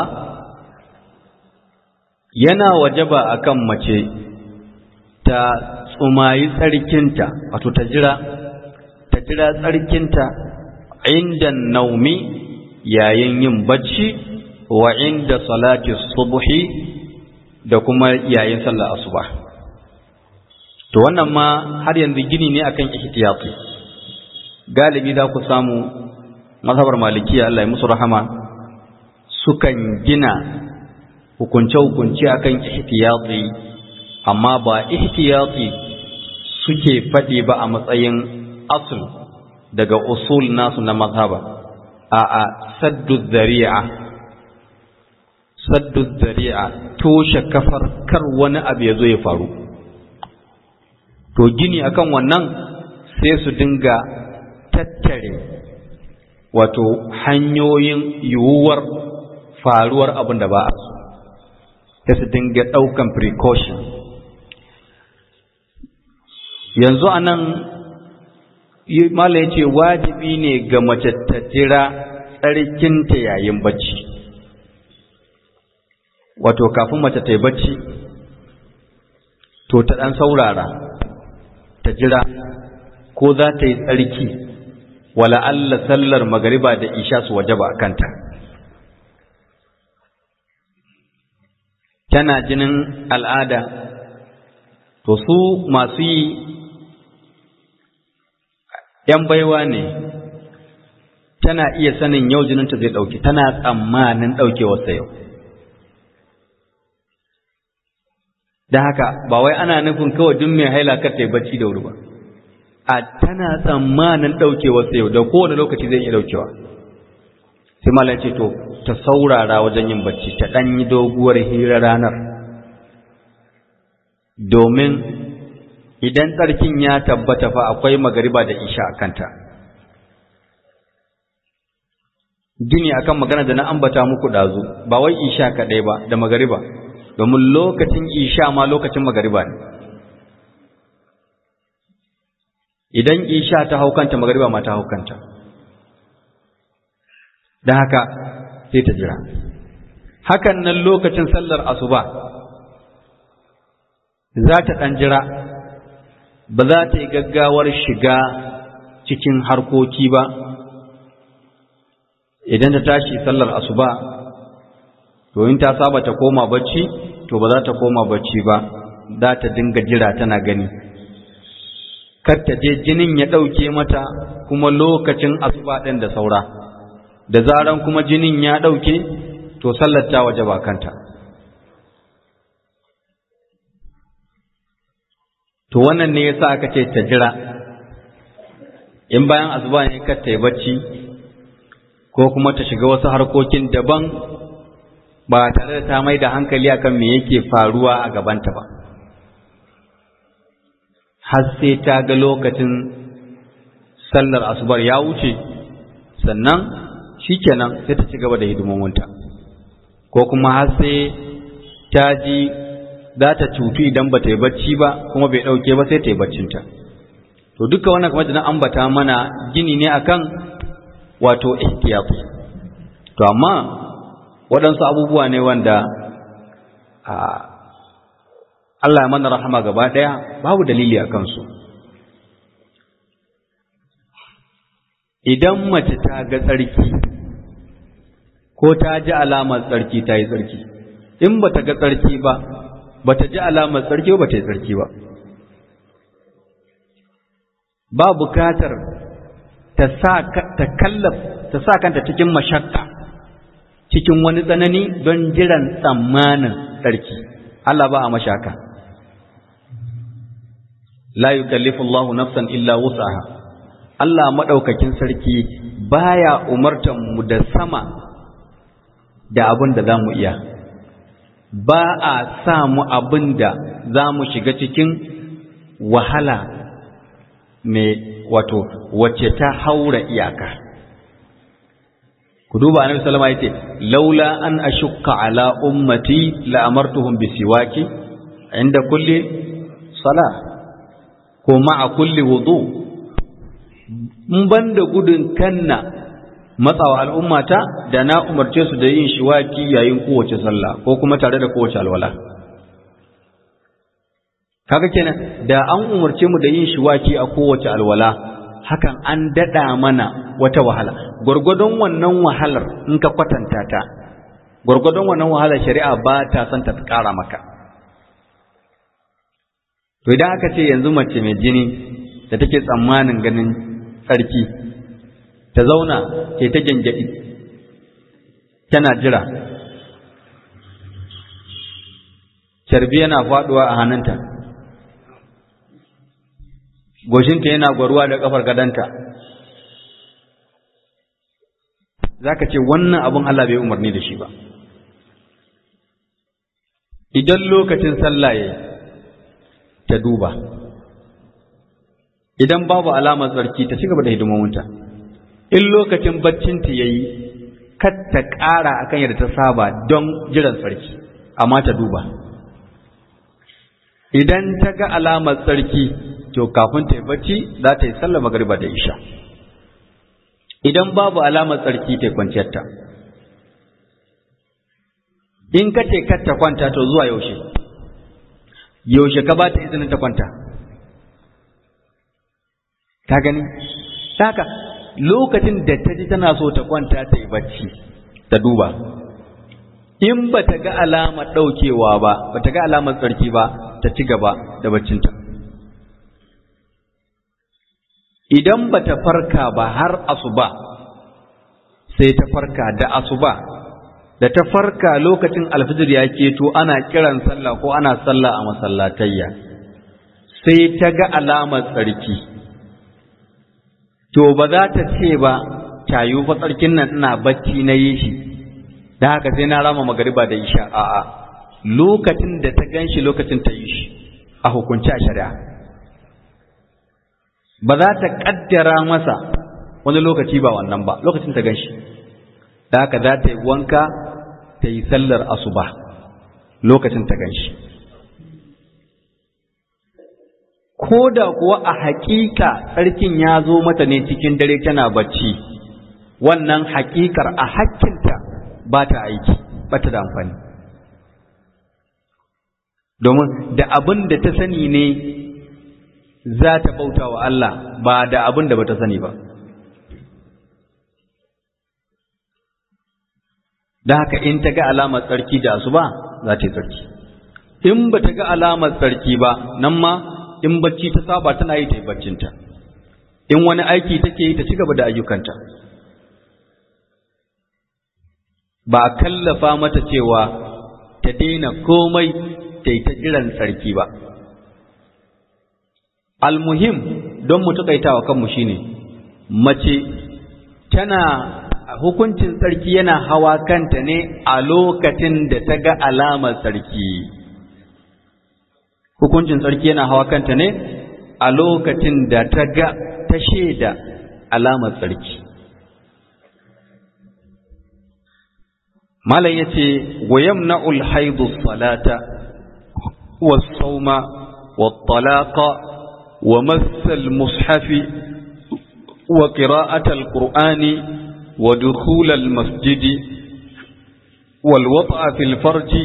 yana wajaba akan mace ta tsumayi tsarkinta wato ta jira ta jira tsarkinta inda naumi yayin yin bacci wa inda salati subhi da kuma yayin sallar asuba to wannan ma har yanzu gini ne akan ihtiyati galibi za ku samu mazhabar malikiya Allah ya musu rahama sukan gina hukunce-hukunce akan ihtiyati amma ba ihtiyati suke faɗi ba a matsayin asul daga usul nasu na mazhaba a a saddu zari'a saddu zari'a toshe kafar kar wani abu ya zo ya faru to gini akan wannan sai su dinga tattare wato hanyoyin yiwuwar faruwar abin da ba a sai su dinga ɗaukan precaution yanzu a nan mala ya ce wajibi ne ga mace ta jira tsarkinta yayin bacci wato kafin mace ta yi bacci to ta ɗan saurara ta jira ko za ta yi tsarki wala Allah sallar magariba da isha su waje ba kanta tana jinin al'ada to su masu yi ‘yan baiwa ne tana iya sanin yau jininta zai ɗauki tana tsammanin ɗaukewarsa yau da haka ba wai ana nufin kawai duk mai haila kar ta yi bacci da wuri ba a tana tsammanin ɗaukewarsa yau da kowane lokaci zai iya ɗaukewa sai malam ce to ta saurara wajen yin bacci ta ɗan yi doguwar hira ranar domin idan tsarkin ya tabbata fa akwai magariba da isha a kanta gini akan magana da na ambata muku ɗazu ba wai isha kaɗai ba da magariba domin lokacin isha ma lokacin magariba ne idan isha ta haukanta magariba ma ta haukanta don haka sai ta jira hakan nan lokacin sallar asuba za ta ɗan jira ba za ta yi gaggawar shiga cikin harkoki ba idan ta tashi sallar asuba to in ta saba ta koma bacci to ba za ta koma bacci ba za ta dinga jira tana gani kar ta je jinin ya ɗauke mata kuma lokacin asuba ɗin da saura da zaran kuma jinin ya ɗauke to sallar ta waje ba kanta to wannan ne yasa aka ce ta jira in bayan asuba ne kar ta yi bacci ko kuma ta shiga wasu harkokin daban ba tare da ta mai da hankali akan me yake faruwa a gabanta ba har sai ta ga lokacin sallar asubar ya wuce sannan shikenan sai ta ci gaba da hidimominta ko kuma har sai ta ji za ta cutu idan ba ta yi bacci ba kuma bai ɗauke ba sai ta yi baccinta to duka wannan kamar da na ambata mana gini ne akan wato ihtiyat to amma waɗansu abubuwa ne wanda Allah ya mana rahama gaba ɗaya babu dalili a kansu idan mace ta ga tsarki ko ta ji alamar tsarki ta yi tsarki in ba ta ga tsarki ba ba ta ji alamar tsarki ba ta yi tsarki ba ba bukatar ta sa kanta cikin mashakka cikin wani tsanani don jiran tsammanin tsarki Allah ba a mashaka la yukallifu Allahu nafsan illa wus'aha Allah madaukakin sarki baya umartan mu da sama da abin da zamu iya ba a sa mu abin da zamu shiga cikin wahala mai wato wacce ta haura iyaka ku duba annabi sallama yace laula an ashukka ala ummati la amartuhum bisiwaki inda kulli salah ko ma'a kulli wudu in banda gudun kanna matsawa al'ummata da na umarce su da yin shiwaki yayin kowace sallah ko kuma tare da kowace alwala kaga kenan da an umarce mu da yin shiwaki a kowace alwala hakan an dada mana wata wahala gwargwadon wannan wahalar in ka kwatanta ta gwargwadon wannan wahalar shari'a ba ta son ta kara maka to idan aka ce yanzu mace mai jini da take tsammanin ganin tsarki ta zauna ce ta gyangyaɗi tana jira carbi yana faɗuwa a hannunta goshinta yana gwaruwa da ƙafar gadanta za ka ce wannan abin Allah bai umarni da shi ba idan lokacin sallah ya ta duba idan babu alamar tsarki ta ci gaba da hidimominta in lokacin baccinta ya yi kar ta ƙara akan yadda ta saba don jiran tsarki amma ta duba idan ta ga alamar tsarki to kafin ta yi bacci za ta yi sallah magariba da isha idan babu alamar tsarki ta kwanciyarta in ka ce kar ta kwanta to zuwa yaushe yaushe ka ba ta izinin ta kwanta ka gani haka lokacin da ta ji tana so ta kwanta ta yi bacci ta duba in ba ta ga alamar ɗaukewa ba ba ta ga alamar tsarki ba ta ci gaba da baccinta idan ba ta farka ba har asuba sai ta farka da asuba da ta farka lokacin alfijir ya keto ana kiran sallah ko ana sallah a masallatayya sai ta ga alamar tsarki to ba za ta ce ba tayo fa tsarkin nan ina bacci na yi shi da haka sai na rama magariba da isha a'a lokacin da ta ganshi lokacin ta yi shi a hukunci a shari'a ba za ta kaddara masa wani lokaci ba wannan ba lokacin ta ganshi da haka za ta yi wanka ta yi sallar asuba lokacin ta ganshi ko da kuwa a haƙiƙa tsarkin ya zo mata ne cikin dare tana bacci wannan haƙiƙar a hakkinta ba ta aiki ba ta da amfani domin da abin da ta sani ne za ta bauta wa Allah ba da abin da ba ta sani ba da haka in ta ga alamar tsarki da asuba za ta yi tsarki in ba ta ga alamar tsarki ba nan ma in bacci ta saba tana yi ta yi baccinta in wani aiki take yi ta ci gaba da ayyukanta ba a kallafa mata cewa ta daina komai ta yi ta jiran tsarki ba almuhim don mu taƙaitawa kanmu shine mace tana hukuncin tsarki yana hawa kanta ne a lokacin da ta ga alamar tsarki hukuncin tsarki yana hawa kanta ne a lokacin da ta ga ta shaida alamar tsarki malam yace wa yamna'ul haidu salata was sawma wat talaqa wa massal mushafi wa qira'atal qur'ani wa dukhulal masjidi wal wat'a fil farji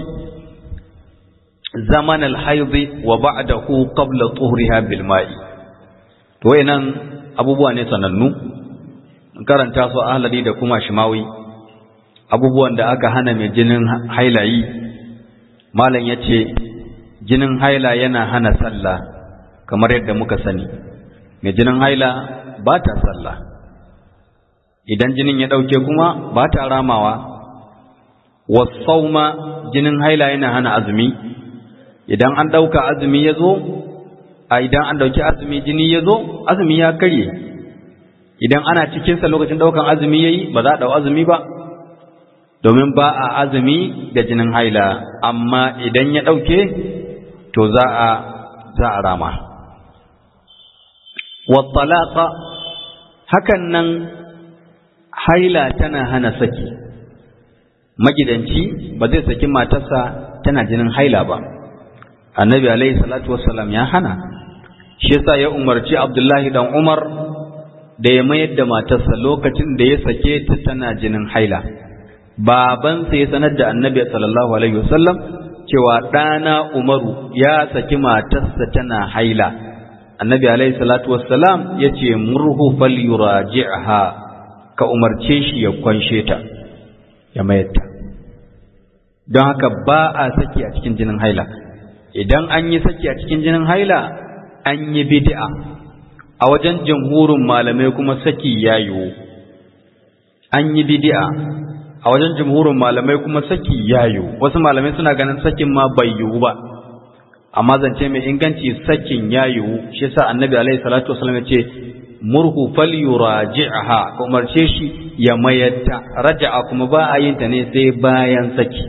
zaman alhaidi wa ba'dahu qabla tuhriha bil ma'i to wayannan abubuwa ne sanannu karanta su ahlali da kuma shimawi abubuwan da aka hana mai jinin hailayi malam yace jinin haila yana hana sallah kamar yadda muka sani mai jinin haila ba ta sallah idan jinin ya dauke kuma ba ta ramawa wasauma jinin haila yana hana azumi idan an ɗauka azumi ya zo a idan an ɗauki azumi jini ya zo azumi ya karye idan ana cikinsa lokacin ɗaukan azumi ya yi ba za a ɗau azumi ba domin ba a azumi da jinin haila amma idan ya ɗauke to za a za a rama wattalaka hakan nan haila tana hana saki magidanci ba zai saki matarsa tana jinin haila ba annabi alaihi salatu wassalam ya hana shi yasa ya umarci abdullahi dan umar da ya mayar da matarsa lokacin da ya sake ta tana jinin haila babansa ya sanar da annabi sallallahu alaihi wasallam cewa ɗana umaru ya saki matarsa tana haila annabi alaihi salatu wassalam ya ce murhu fal yuraji'ha ka umarce shi ya kwanshe ta ya mayar ta don haka ba a saki a cikin jinin haila idan an yi saki a cikin jinin haila an yi bid'a a wajen jamhurin malamai kuma saki ya yiwu an yi bid'a a wajen jamhurin malamai kuma saki ya yiwu wasu malamai suna ganin sakin ma bai yiwu ba amma zance mai inganci sakin ya yiwu shi yasa annabi alaihi salatu wasallam ya ce murhu falyuraji'ha ko umarce shi ya mayatta raja'a kuma ba a yin ta ne sai bayan saki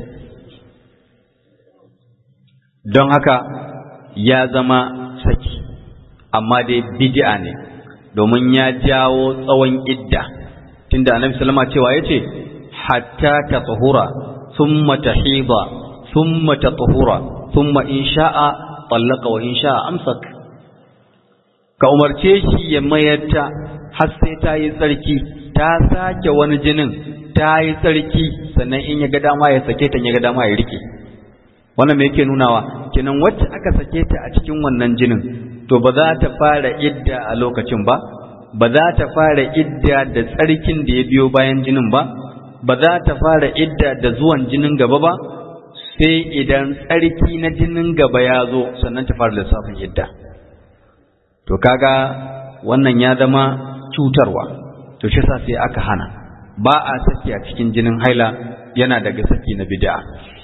don haka ya zama saki amma dai bid'a ne domin ya jawo tsawon idda tunda annabi sallama cewa yace hatta tatahura thumma tahida thumma tatahura thumma in sha'a tallaqa wa in sha'a amsak ka umarce shi ya mayarta har sai ta yi tsarki ta sake wani jinin ta yi tsarki sannan in ya ga dama ya sake ta ya ga dama ya rike wannan me yake nunawa kenan wacce aka sake ta a cikin wannan jinin to ba za ta fara idda a lokacin ba ba za ta fara idda da tsarkin da ya biyo bayan jinin ba ba za ta fara idda da zuwan jinin gaba ba sai idan tsarki na jinin gaba ya zo sannan ta fara lissafin idda to kaga wannan ya zama cutarwa to shi sa sai aka hana ba a saki a cikin jinin haila yana daga saki na bid'a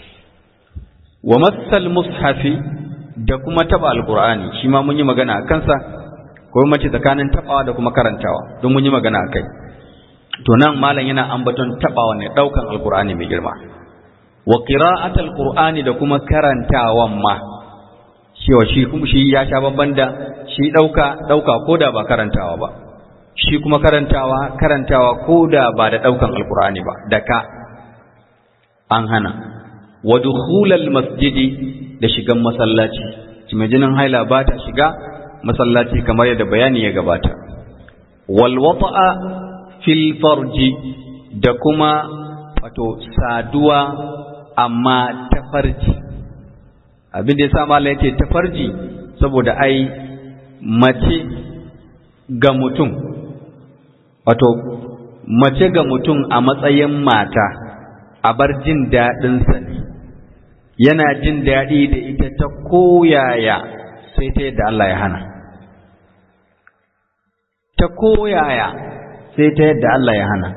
wa massal mushafi da kuma taba alqur'ani shi ma mun yi magana a kansa ko mace tsakanin tabawa da kuma karantawa don mun yi magana akai to nan malam yana ambaton tabawa ne daukan alqur'ani mai girma wa qira'atul qur'ani da kuma karantawan ma cewa shi kuma shi ya sha babban da shi dauka dauka koda ba karantawa ba shi kuma karantawa karantawa koda ba da daukan alqur'ani ba da ka an hana wa dukhulal masjidi da shigan masallaci mai jinin haila ba ta shiga masallaci kamar yadda bayani ya gabata wal wata'a fil farji da kuma wato saduwa amma ta farji abin da yasa malai yace ta farji saboda ai mace ga mutum wato mace ga mutum a matsayin mata a bar jin daɗinsa ne yana jin daɗi da ita ta koyaya sai ta yadda Allah ya hana ta koyaya sai ta yadda Allah ya hana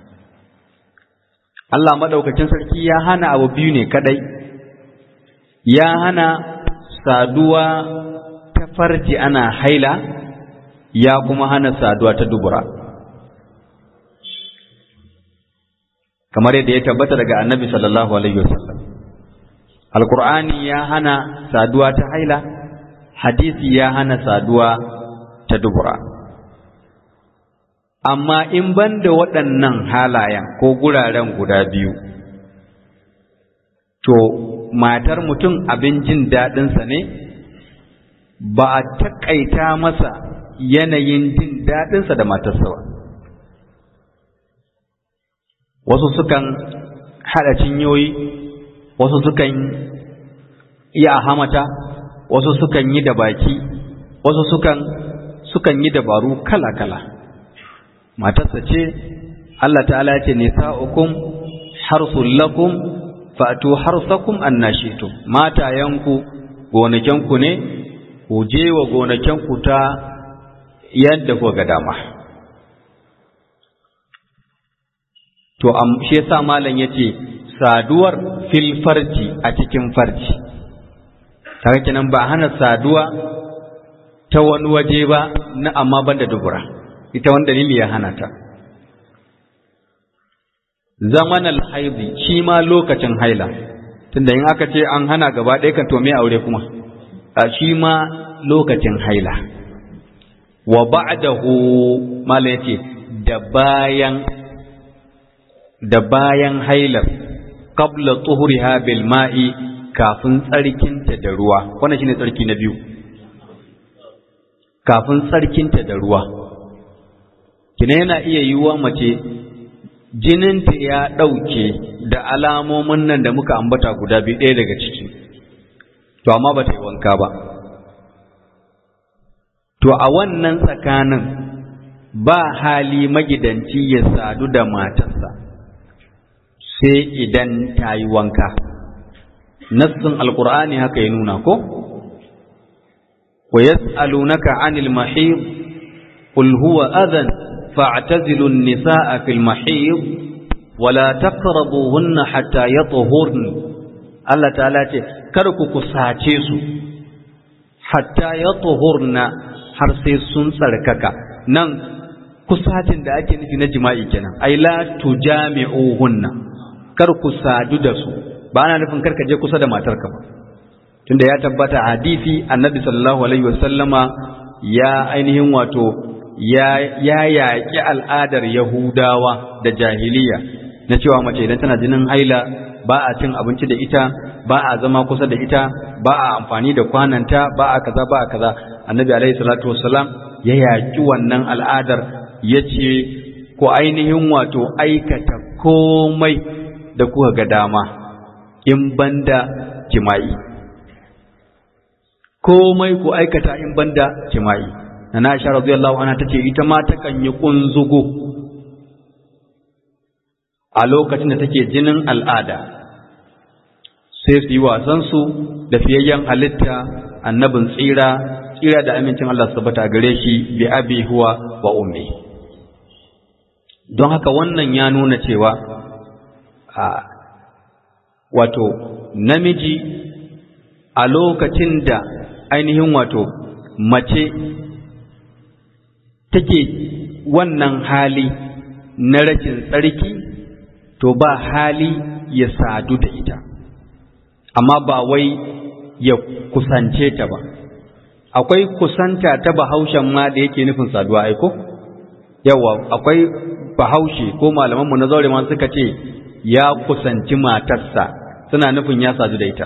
Allah maɗaukacin sarki ya hana abu biyu ne kaɗai ya hana saduwa ta farji ana haila ya kuma hana saduwa ta dubura kamar yadda ya tabbata daga annabi sallallahu alaihi wasallam alkur'ani ya hana saduwa ta haila hadisi ya hana saduwa ta dubura amma in ban da waɗannan halayen ko guraren guda biyu to matar mutum abin jin daɗinsa ne ba a taƙaita masa yanayin jin daɗinsa da matarsa ba wasu sukan haɗa cinyoyi wasu sukan yi a hamata wasu sukan yi da baki wasu sukan sukan yi dabaru kala-kala matarsa ce Allah ta'ala ce nisa'ukum harsul lakum fatu harsakum annashitu matayanku gonakenku ne ku je wa gonakenku ta yadda ku ga dama to shi yasa malam yace saduwar fil farji a cikin farji kaga kenan ba hana saduwa ta wani waje ba na amma banda dubura ita wani dalili ya hana ta zaman alhaidi shi ma lokacin haila tunda in aka ce an hana gaba ɗaya kan to me aure kuma a shi ma lokacin haila wa ba'dahu mala yace da bayan da bayan hailar qabla tuhriha bil ma'i kafin tsarkinta da ruwa wannan shine tsarki na biyu kafin tsarkinta da ruwa kina yana iya yiwuwa mace jininta ya ɗauke da alamomin nan da muka ambata guda biyu ɗaya daga ciki to amma ba ta yi wanka ba to a wannan tsakanin ba hali magidanci ya sadu da matarsa sai idan ta yi wanka nassin alqur'ani haka ya nuna ko wa yas'alunaka 'anil mahid qul huwa adhan fa'tazilu an-nisaa fil mahid wala taqrabuhunna hatta yatahurn Allah ta'ala ce kar ku kusace su hatta yatahurna har sai sun tsarkaka nan kusacin da ake nufi na jima'i kenan ai la tujami'uhunna kar ku sadu da su ba ana nufin kar ka je kusa da matarka ba tunda ya tabbata hadisi annabi sallallahu alaihi wasallama ya ainihin wato ya ya yaƙi al'adar yahudawa da jahiliya na cewa mace idan tana jinin haila ba a cin abinci da ita ba a zama kusa da ita ba a amfani da kwananta ba a kaza ba a kaza annabi alaihi salatu wassalam ya yaƙi wannan al'adar ya ce ku ainihin wato aikata komai da kuka ga dama in banda jima'i komai ku aikata in banda jima'i na na sha radiyallahu anha tace ita ma takan yi kunzugu a lokacin da take jinin al'ada sai su yi wasansu da fiyayyen halitta annabin tsira tsira da amincin Allah su tabbata gare shi bi abi huwa wa ummi don haka wannan ya nuna cewa a wato namiji a lokacin da ainihin wato mace take wannan hali na rashin tsarki to ba hali ya sadu da ita amma ba wai ya kusance ta ba akwai kusanta ta bahaushen ma da yake nufin saduwa aiko yawa akwai bahaushe ko malamanmu na zaure ma suka ce ya kusanci matarsa suna nufin ya sadu da ita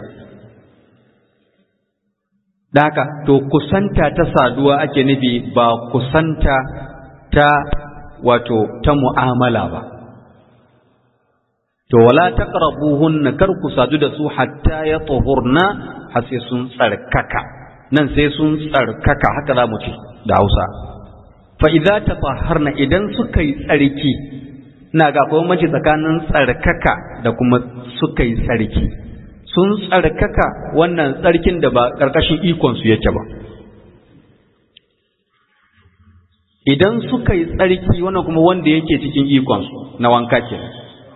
da haka to kusanta ta saduwa ake nufi ba kusanta ta wato ta mu'amala ba to wala taqrabuhunna kar ku sadu da su hatta ya tuhurna har sai sun tsarkaka nan sai sun tsarkaka haka za mu ce da Hausa fa idza tatahharna idan suka yi tsarki ina ga akwai mace tsakanin tsarkaka da kuma suka yi tsarki sun tsarkaka wannan tsarkin da ba karkashin ikon su yake ba idan suka yi tsarki wannan kuma wanda yake cikin ikon su na wanka kenan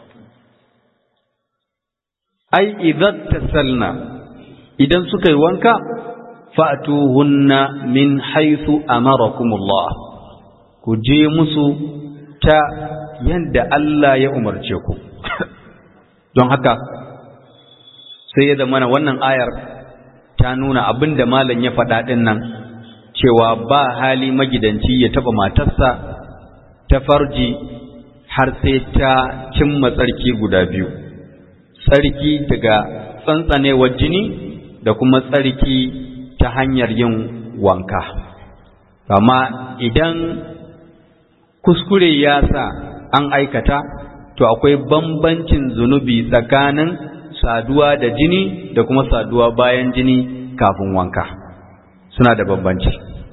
ai idan tasalna idan suka yi wanka fa'tuhunna min haythu amarakumullah ku je musu ta yanda Allah ya umarce ku don haka sai ya zama wannan ayar ta nuna abin da malam ya faɗa ɗin nan cewa ba hali magidanci ya taɓa matarsa ta farji har sai ta cimma tsarki guda biyu tsarki daga tsantsanewar jini da kuma tsarki ta hanyar yin wanka amma idan kuskure ya sa an aikata to akwai bambancin zunubi tsakanin saduwa da jini da kuma saduwa bayan jini kafin wanka suna da bambanci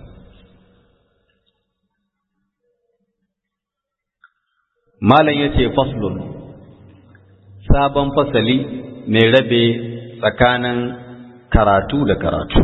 malam ya ce faslun sabon fasali mai rabe tsakanin karatu da karatu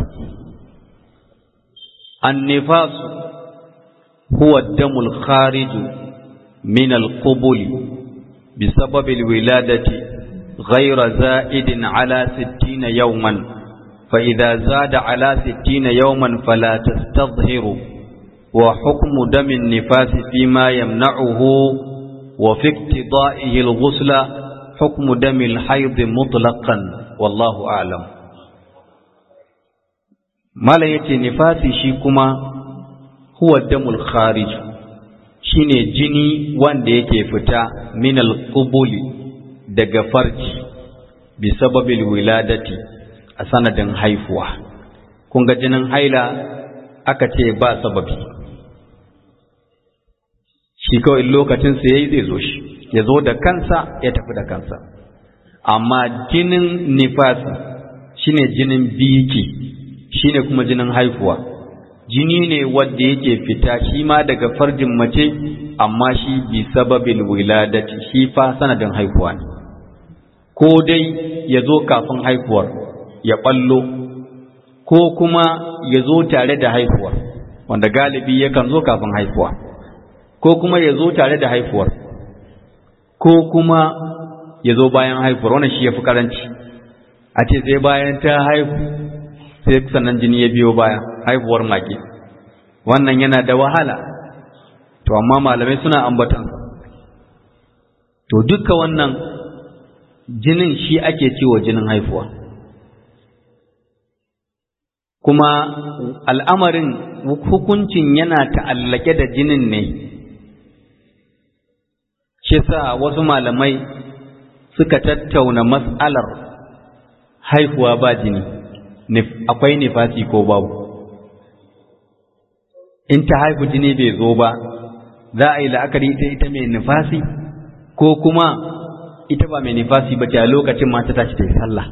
النفاس هو الدم الخارج من القبل بسبب الولادة غير زائد على ستين يوما فإذا زاد على ستين يوما فلا تستظهر وحكم دم النفاس فيما يمنعه وفي اقتضائه الغسل حكم دم الحيض مطلقا والله أعلم mala yace nifasi shi kuma huwa damul kharij shine jini wanda yake fita min al-qubuli daga farji bi sababil wiladati a sanadin haifuwa kun ga jinin haila aka ce ba sababi shi kawai lokacin sa yayi zai zo shi ya zo da kansa ya tafi da kansa amma jinin nifasi shine jinin biki shine kuma jinin haifuwa jini ne wanda yake fita shi ma daga farjin mace amma shi bi sababil wiladati shi fa sanadin haifuwa ne ko dai ya zo kafin haihuwar ya ɓallo ko kuma ya zo tare da haihuwar wanda galibi yakan zo kafin haihuwa ko kuma ya zo tare da haihuwar ko kuma ya zo bayan haihuwar wannan shi ya fi karanci a ce sai bayan ta haihu sai sannan jini ya biyo baya haihuwar mage wannan yana da wahala to amma malamai suna ambatansa to duka wannan jinin shi ake cewa jinin haifuwa kuma al'amarin hukuncin yana ta'allake da jinin ne shi sa wasu malamai suka tattauna mas'alar haihuwa ba jini akwai nifasi ko babu in ta haihu jini bai zo ba za a yi la'akari ita ita mai nifasi ko kuma ita ba mai nifasi ba ce a lokacin mata ta ci ta yi sallah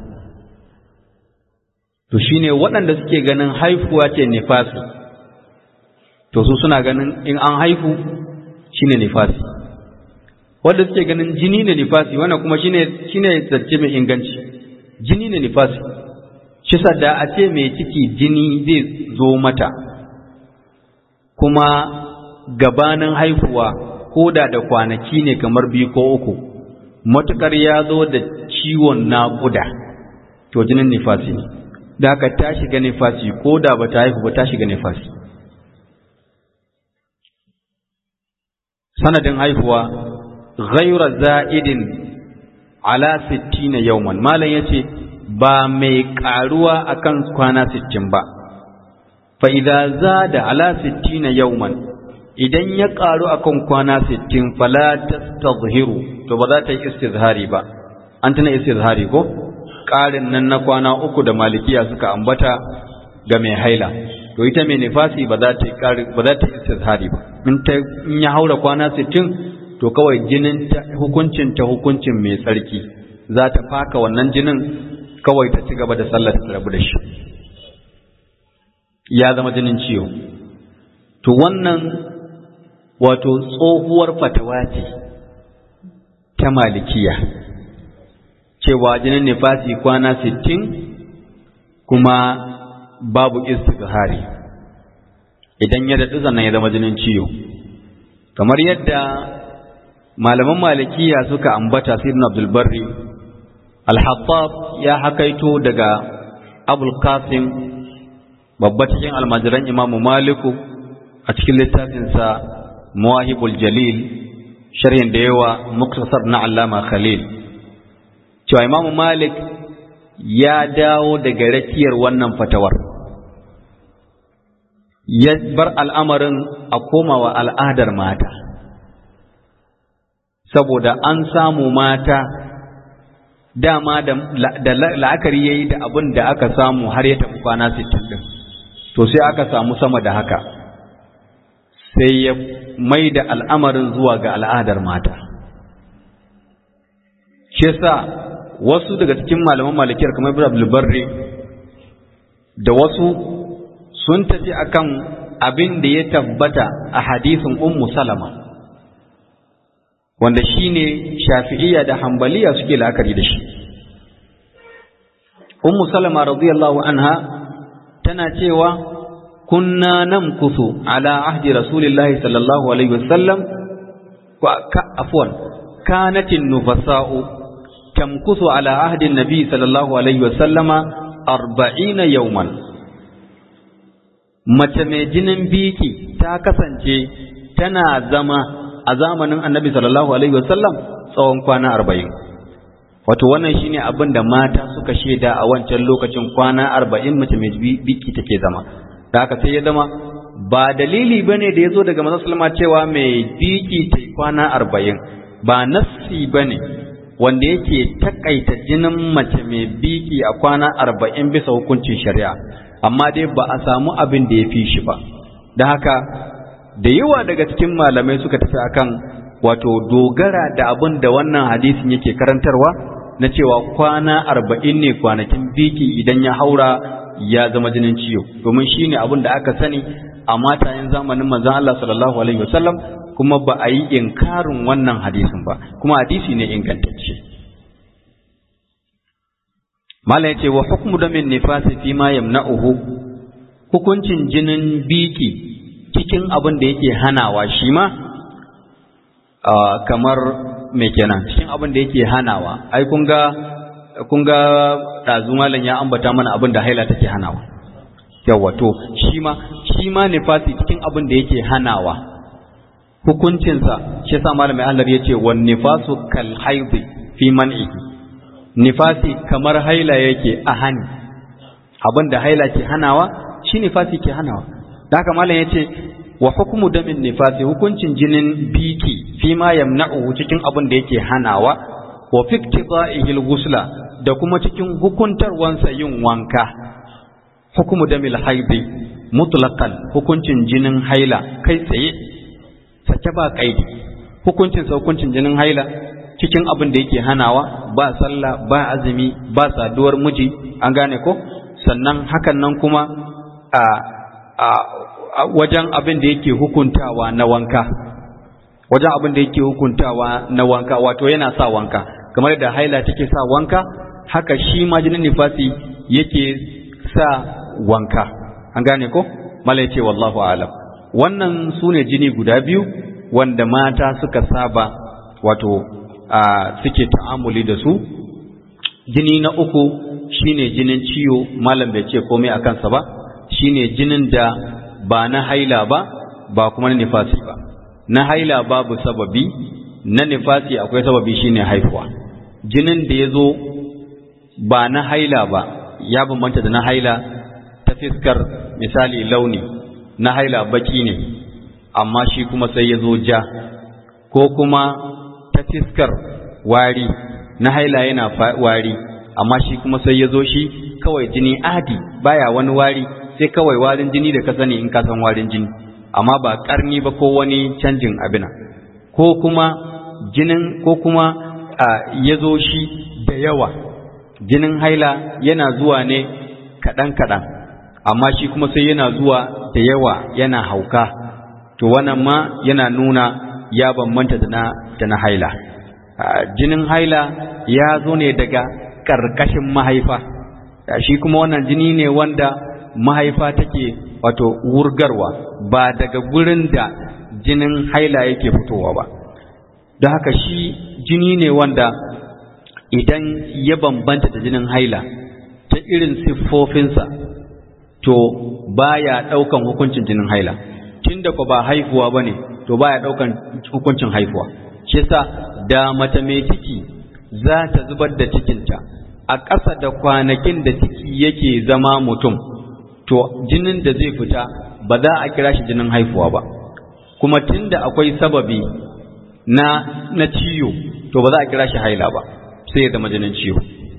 to shine waɗanda suke ganin haifuwa ce nifasi to su suna ganin in an haifu shine nifasi wanda suke ganin jini ne nifasi wannan kuma shine shine zance mai inganci jini ne nifasi shi da a ce mai ciki jini zai zo mata kuma gabanin haihuwa ko da da kwanaki ne kamar biyu ko uku matukar ya zo da ciwon naƙuda to jinin nifasi ne da haka ta shiga nifasi ko da ba ta haihu ba ta shiga nifasi sanadin haihuwa ghaira za'idin ala sittina yawman malam yace ba mai karuwa akan kwana sittin ba fa idza zada ala sittina yawman idan ya karu akan kwana sittin fala tastadhiru to ba za ta yi istizhari ba an tana istizhari ko ƙarin nan na kwana uku da malikiya suka ambata ga mai haila to ita mai nifasi ba za ta yi ƙari ba za ta yi istizhari ba in ta in ya haura kwana 60 to kawai jinin ta hukuncin ta hukuncin mai tsarki za ta faka wannan jinin kawai ta ci gaba da sallar ta rabu da shi ya zama jinin ciwo to wannan wato tsohuwar fatawa ce ta malikiya cewa jinin nifasi kwana sittin kuma babu istizhari idan ya daɗu sannan ya zama jinin ciwo kamar yadda malaman malikiya suka ambata sayyidina abdul barri al-hattab ya hakaito daga abul qasim babba cikin almajiran imamu maliku a cikin littafinsa muwahibul jalil sharhin da yawa muktasar na allama khalil cewa imamu malik ya dawo daga rakiyar wannan fatawar ya bar al'amarin a komawa al'adar mata saboda an samu mata dama da la'akari ya yi da abin da aka samu har ya tafi kwana 60 ɗin to sai aka samu sama da haka sai ya mai da al'amarin zuwa ga al'adar mata shi yasa wasu daga cikin malaman malikiyar kamar ibn abdul barri da wasu sun tafi akan abin da ya tabbata a hadisin ummu salama wanda shine shafi'iyya da hambaliya suke la'akari da shi ummu salama radiyallahu anha tana cewa kunna namkusu ala ahdi rasulillahi sallallahu alaihi wasallam wa afwan kanatin nufasa'u tamkusu ala ahdi nabi sallallahu alaihi wasallama arba'ina yawman mace mai jinin biki ta kasance tana zama a zamanin annabi sallallahu alaihi wasallam tsawon kwana arba'in wato wannan shine abin da mata suka shaida a wancan lokacin kwana arba'in mace mai biki take zama da haka sai ya zama ba dalili bane da ya zo daga manzon sallama cewa mai biki ta kwana arba'in ba nassi bane wanda yake takaita jinin mace mai biki a kwana arba'in bisa hukuncin shari'a amma dai ba a samu abin da ya fi shi ba da haka da yawa daga cikin malamai suka tafi akan wato dogara da abin da wannan hadisin yake karantarwa na cewa kwana arba'in ne kwanakin biki idan ya haura ya zama jinin ciwo domin shi ne abin da aka sani a matayen zamanin manzon Allah sallallahu alaihi wasallam kuma ba a yi inkarin wannan hadisin ba kuma hadisi ne ingantacce mala yace wa hukmu damin nifasi fi ma yamna'uhu hukuncin jinin biki cikin abin da yake hanawa shi ma kamar me kenan cikin abin da yake hanawa ai kun ga kun ga dazu malam ya ambata mana abin da haila take hanawa yawa to shi ma shi ma nifasi cikin abin da yake hanawa hukuncinsa shi yasa malam mai Allah yace wan nifasu kal haidi fi man'i nifasi kamar haila yake a hani abin da haila ke hanawa shi nifasi ke hanawa da haka malam yace wa hukmu damin nifasi hukuncin jinin biki fi ma yamna'u cikin abin da yake hanawa wa fi iktida'ihil ghusla da kuma cikin hukuntarwansa yin wanka hukmu damil haidi mutlaqan hukuncin jinin haila kai tsaye sake ba kaidi hukuncin sa hukuncin jinin haila cikin abin da yake hanawa ba sallah ba azumi ba saduwar miji an gane ko sannan hakan nan kuma a a wajen abin da yake hukuntawa na wanka wajen abin da yake hukuntawa na wanka wato yana sa wanka kamar da haila take sa wanka haka shi ma jinin nifasi yake sa wanka an gane ko mala yace wallahu alam wannan sune jini guda biyu wanda mata suka saba wato suke ta'amuli da su jini na uku shine jinin ciwo malam bai ce komai a kansa ba shine jinin da ba na haila ba ba kuma na nifasi ba na haila babu sababi na nifasi akwai sababi shine haifuwa jinin da ya zo ba na haila ba ya bambanta da na haila ta fiskar misali launi na haila baki ne amma shi kuma sai ya zo ja ko kuma ta fiskar wari na haila yana wari amma shi kuma sai ya zo shi kawai jini adi baya wani wari sai kawai warin jini da ka sani in ka san warin jini amma ba karni ba ko wani canjin abina ko kuma jinin ko kuma ya zo shi da yawa jinin haila yana zuwa ne kaɗan-kaɗan amma shi kuma sai yana zuwa da yawa yana hauka to wannan ma yana nuna ya bambanta da na da na haila jinin haila ya zo ne daga ƙarƙashin mahaifa shi kuma wannan jini ne wanda mahaifa take wato wurgarwa ba daga gurin da jinin haila yake fitowa ba da haka shi jini ne wanda idan ya bambanta da jinin haila ta irin siffofinsa to baya ɗaukan hukuncin jinin haila tunda ko ba haifuwa bane to baya ɗaukan hukuncin haifuwa shi yasa da mace mai ciki za ta zubar da cikinta a ƙasa da kwanakin da ciki yake zama mutum to jinin da zai fita ba za a kira shi jinin haifuwa ba kuma tunda akwai sababi na na ciwo to ba za a kira shi haila ba sai ya zama jinin ciwo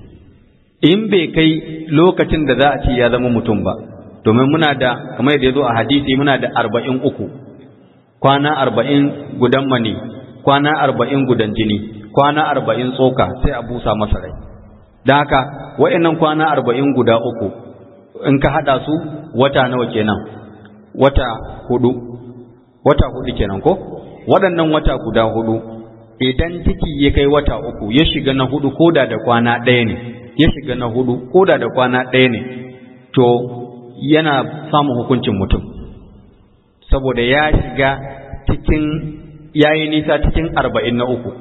in bai kai lokacin da za a ce ya zama mutum ba domin muna da kamar yadda ya zo a hadisi muna da arba'in uku kwana arba'in gudan mani kwana arba'in gudan jini kwana arba'in tsoka sai a busa masa rai don haka wa'annan kwana arba'in guda uku in ka haɗa su wata nawa kenan wata hudu wata hudu kenan ko waɗannan wata guda hudu idan ciki ya kai wata uku ya shiga na hudu koda da kwana ɗaya ne ya shiga na hudu koda da kwana ɗaya ne to yana samun hukuncin mutum saboda ya shiga cikin yayi nisa cikin arba'in na uku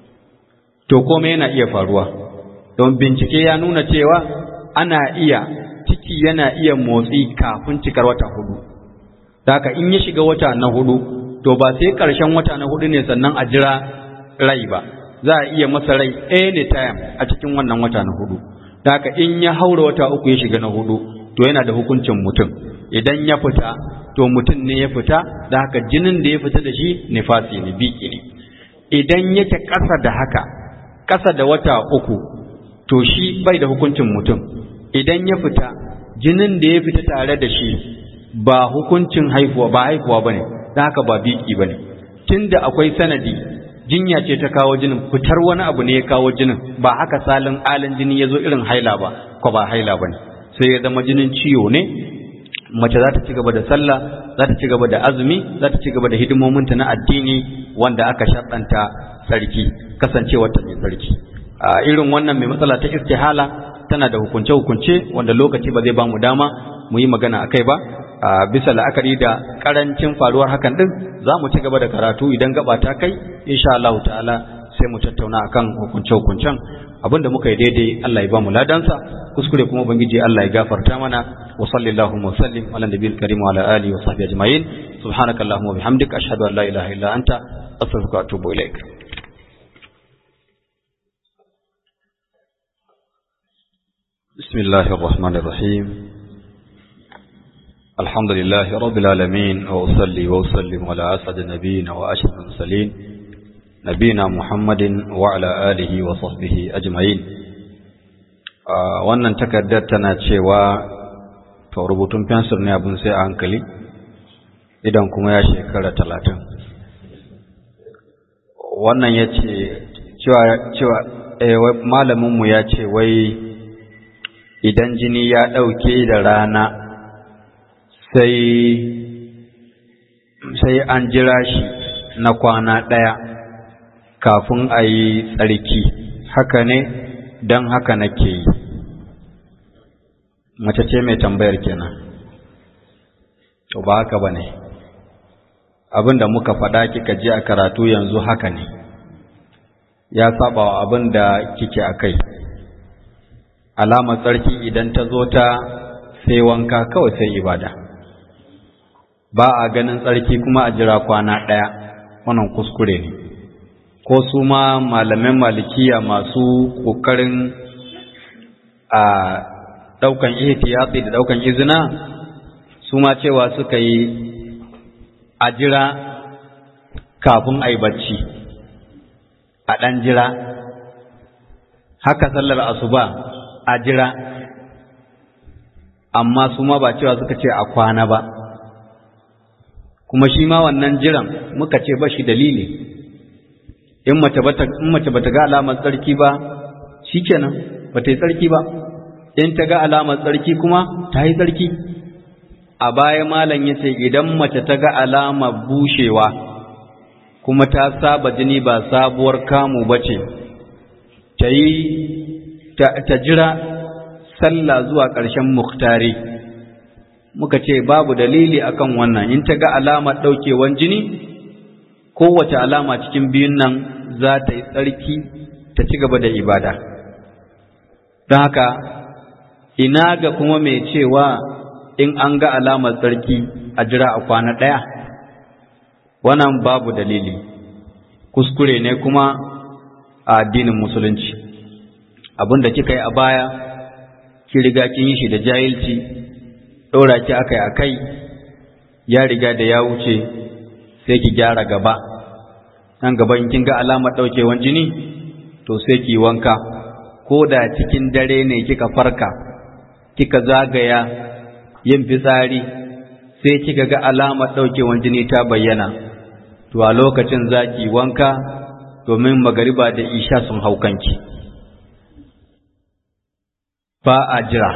to komai yana iya faruwa don bincike ya nuna cewa ana iya ciki yana iya motsi kafin cikar wata hudu haka in ya shiga wata na hudu to ba sai ƙarshen wata na hudu ne sannan a jira rai ba za a iya masa rai anytime a cikin wannan wata na hudu haka in ya haura wata uku ya shiga na hudu to yana da hukuncin mutum idan ya fita to mutum ne ya fita da haka jinin da ya fita da shi nifasi ne biki ne idan yake ƙasa da haka ƙasa da wata uku to shi bai da hukuncin mutum idan ya fita jinin da ya fita tare da shi ba hukuncin haifuwa ba haifuwa bane da haka ba biki bane tunda akwai sanadi jinya ce ta kawo jinin fitar wani abu ne ya kawo jinin ba haka salin alin jini ya zo irin haila ba ko ba haila bane sai ya zama jinin ciwo ne mace za ta ci gaba da sallah za ta ci gaba da azumi za ta ci gaba da hidimominta na addini wanda aka shaɗanta sarki kasancewar ta mai sarki a irin wannan mai matsala ta istihala tana da hukunce-hukunce wanda lokaci ba zai ba mu dama mu yi magana a kai ba a bisa la'akari da karancin faruwar hakan din za mu ci gaba da karatu idan gaba ta kai insha Allah ta'ala sai mu tattauna akan hukunce-hukuncen abinda muka yi daidai Allah ya ba mu ladansa kuskure kuma ubangiji Allah ya gafarta mana wa sallallahu wa sallim ala nabiyil karim wa ala alihi wa sahbihi ajma'in subhanakallahumma wa bihamdika ashhadu an la ilaha illa anta astaghfiruka wa atubu ilaik بسم الله الرحمن الرحيم الحمد لله رب العالمين وأصلي وأسلم على أسعد النبيين وأشرف المرسلين نبينا محمد وعلى آله وصحبه أجمعين wannan takardar tana cewa to rubutun fensir ne abin sai a hankali idan kuma ya shekara talatin wannan ya ce cewa malaminmu ya ce wai idan jini ya ɗauke da rana sai sai an jira shi na kwana ɗaya kafin a yi tsarki haka ne don haka nake yi mace ce mai tambayar kenan to ba haka ba ne abin da muka faɗa kika ji a karatu yanzu haka ne ya saba wa abin da kike a kai alamar tsarki idan ta zo ta sai wanka kawai sai ibada ba a ganin tsarki kuma a jira kwana ɗaya wannan kuskure ne ko su ma malamin malikiya masu ƙoƙarin a ɗaukan ihtiyatsi da ɗaukan izina su ma cewa suka yi a jira kafin a yi bacci a ɗan jira haka sallar asuba a jira amma su ma ba cewa suka ce a kwana ba kuma shi ma wannan jiran muka ce ba shi dalili in mace bata ga alamar tsarki ba shikenan bata yi tsarki ba in ta ga alamar tsarki kuma ta yi tsarki a baya malam ya ce idan mace ta ga alamar bushewa kuma ta saba jini ba sabuwar kamu ba ce ta yi ta jira sallah zuwa ƙarshen muktari muka ce babu dalili akan wannan in ta ga alamar ɗaukewan jini kowace alama cikin biyun nan za ta yi tsarki ta ci gaba da ibada don haka ina ga kuma mai cewa in an ga alamar tsarki a jira a kwana ɗaya wannan babu dalili kuskure ne kuma a addinin musulunci abin da kika yi a baya ki riga kin yi shi da jahilci ɗora ki akai akai ya riga da ya wuce sai ki gyara gaba nan gaba in kin ga alamar ɗaukewan jini to sai ki wanka ko da cikin dare ne kika farka kika zagaya yin fitsari sai kika ga alamar ɗaukewan jini ta bayyana to a lokacin za ki wanka domin magariba da isha sun hau kanki ba a jira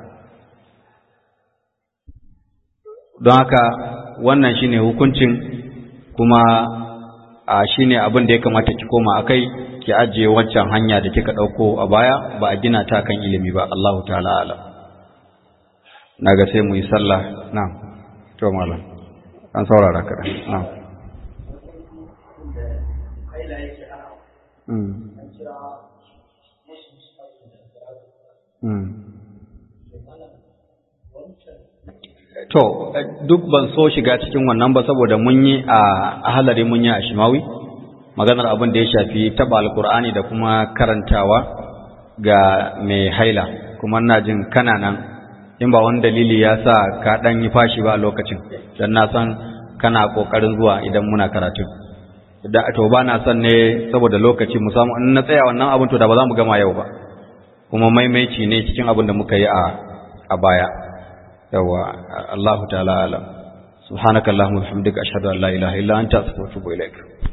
don haka wannan shine hukuncin kuma a shine abin da ya kamata ki koma akai ki ajiye waccan hanya da kika ɗauko a baya ba a gina ta kan ilimi ba Allahu ta'ala alam naga sai mu yi sallah na'am to malam an saurara ka na'am To, duk ban so shiga cikin wannan ba saboda mun yi a halari mun yi a shimawi, maganar abin da ya shafi taba alkur'ani da kuma karantawa ga mai haila, kuma na jin kana nan in ba wani dalili ya sa ka ɗan yi fashi ba a lokacin, don na san kana ƙoƙarin zuwa idan muna karatu. To ba na son ne saboda lokaci musamman in na tsaya wannan abin to da ba za mu gama yau ba, kuma maimaici ne cikin abin da muka yi a baya. yawa Allah ta'ala alam subhanakallahumma wa bihamdika ashhadu an la ilaha illa anta astaghfiruka wa atubu ilaik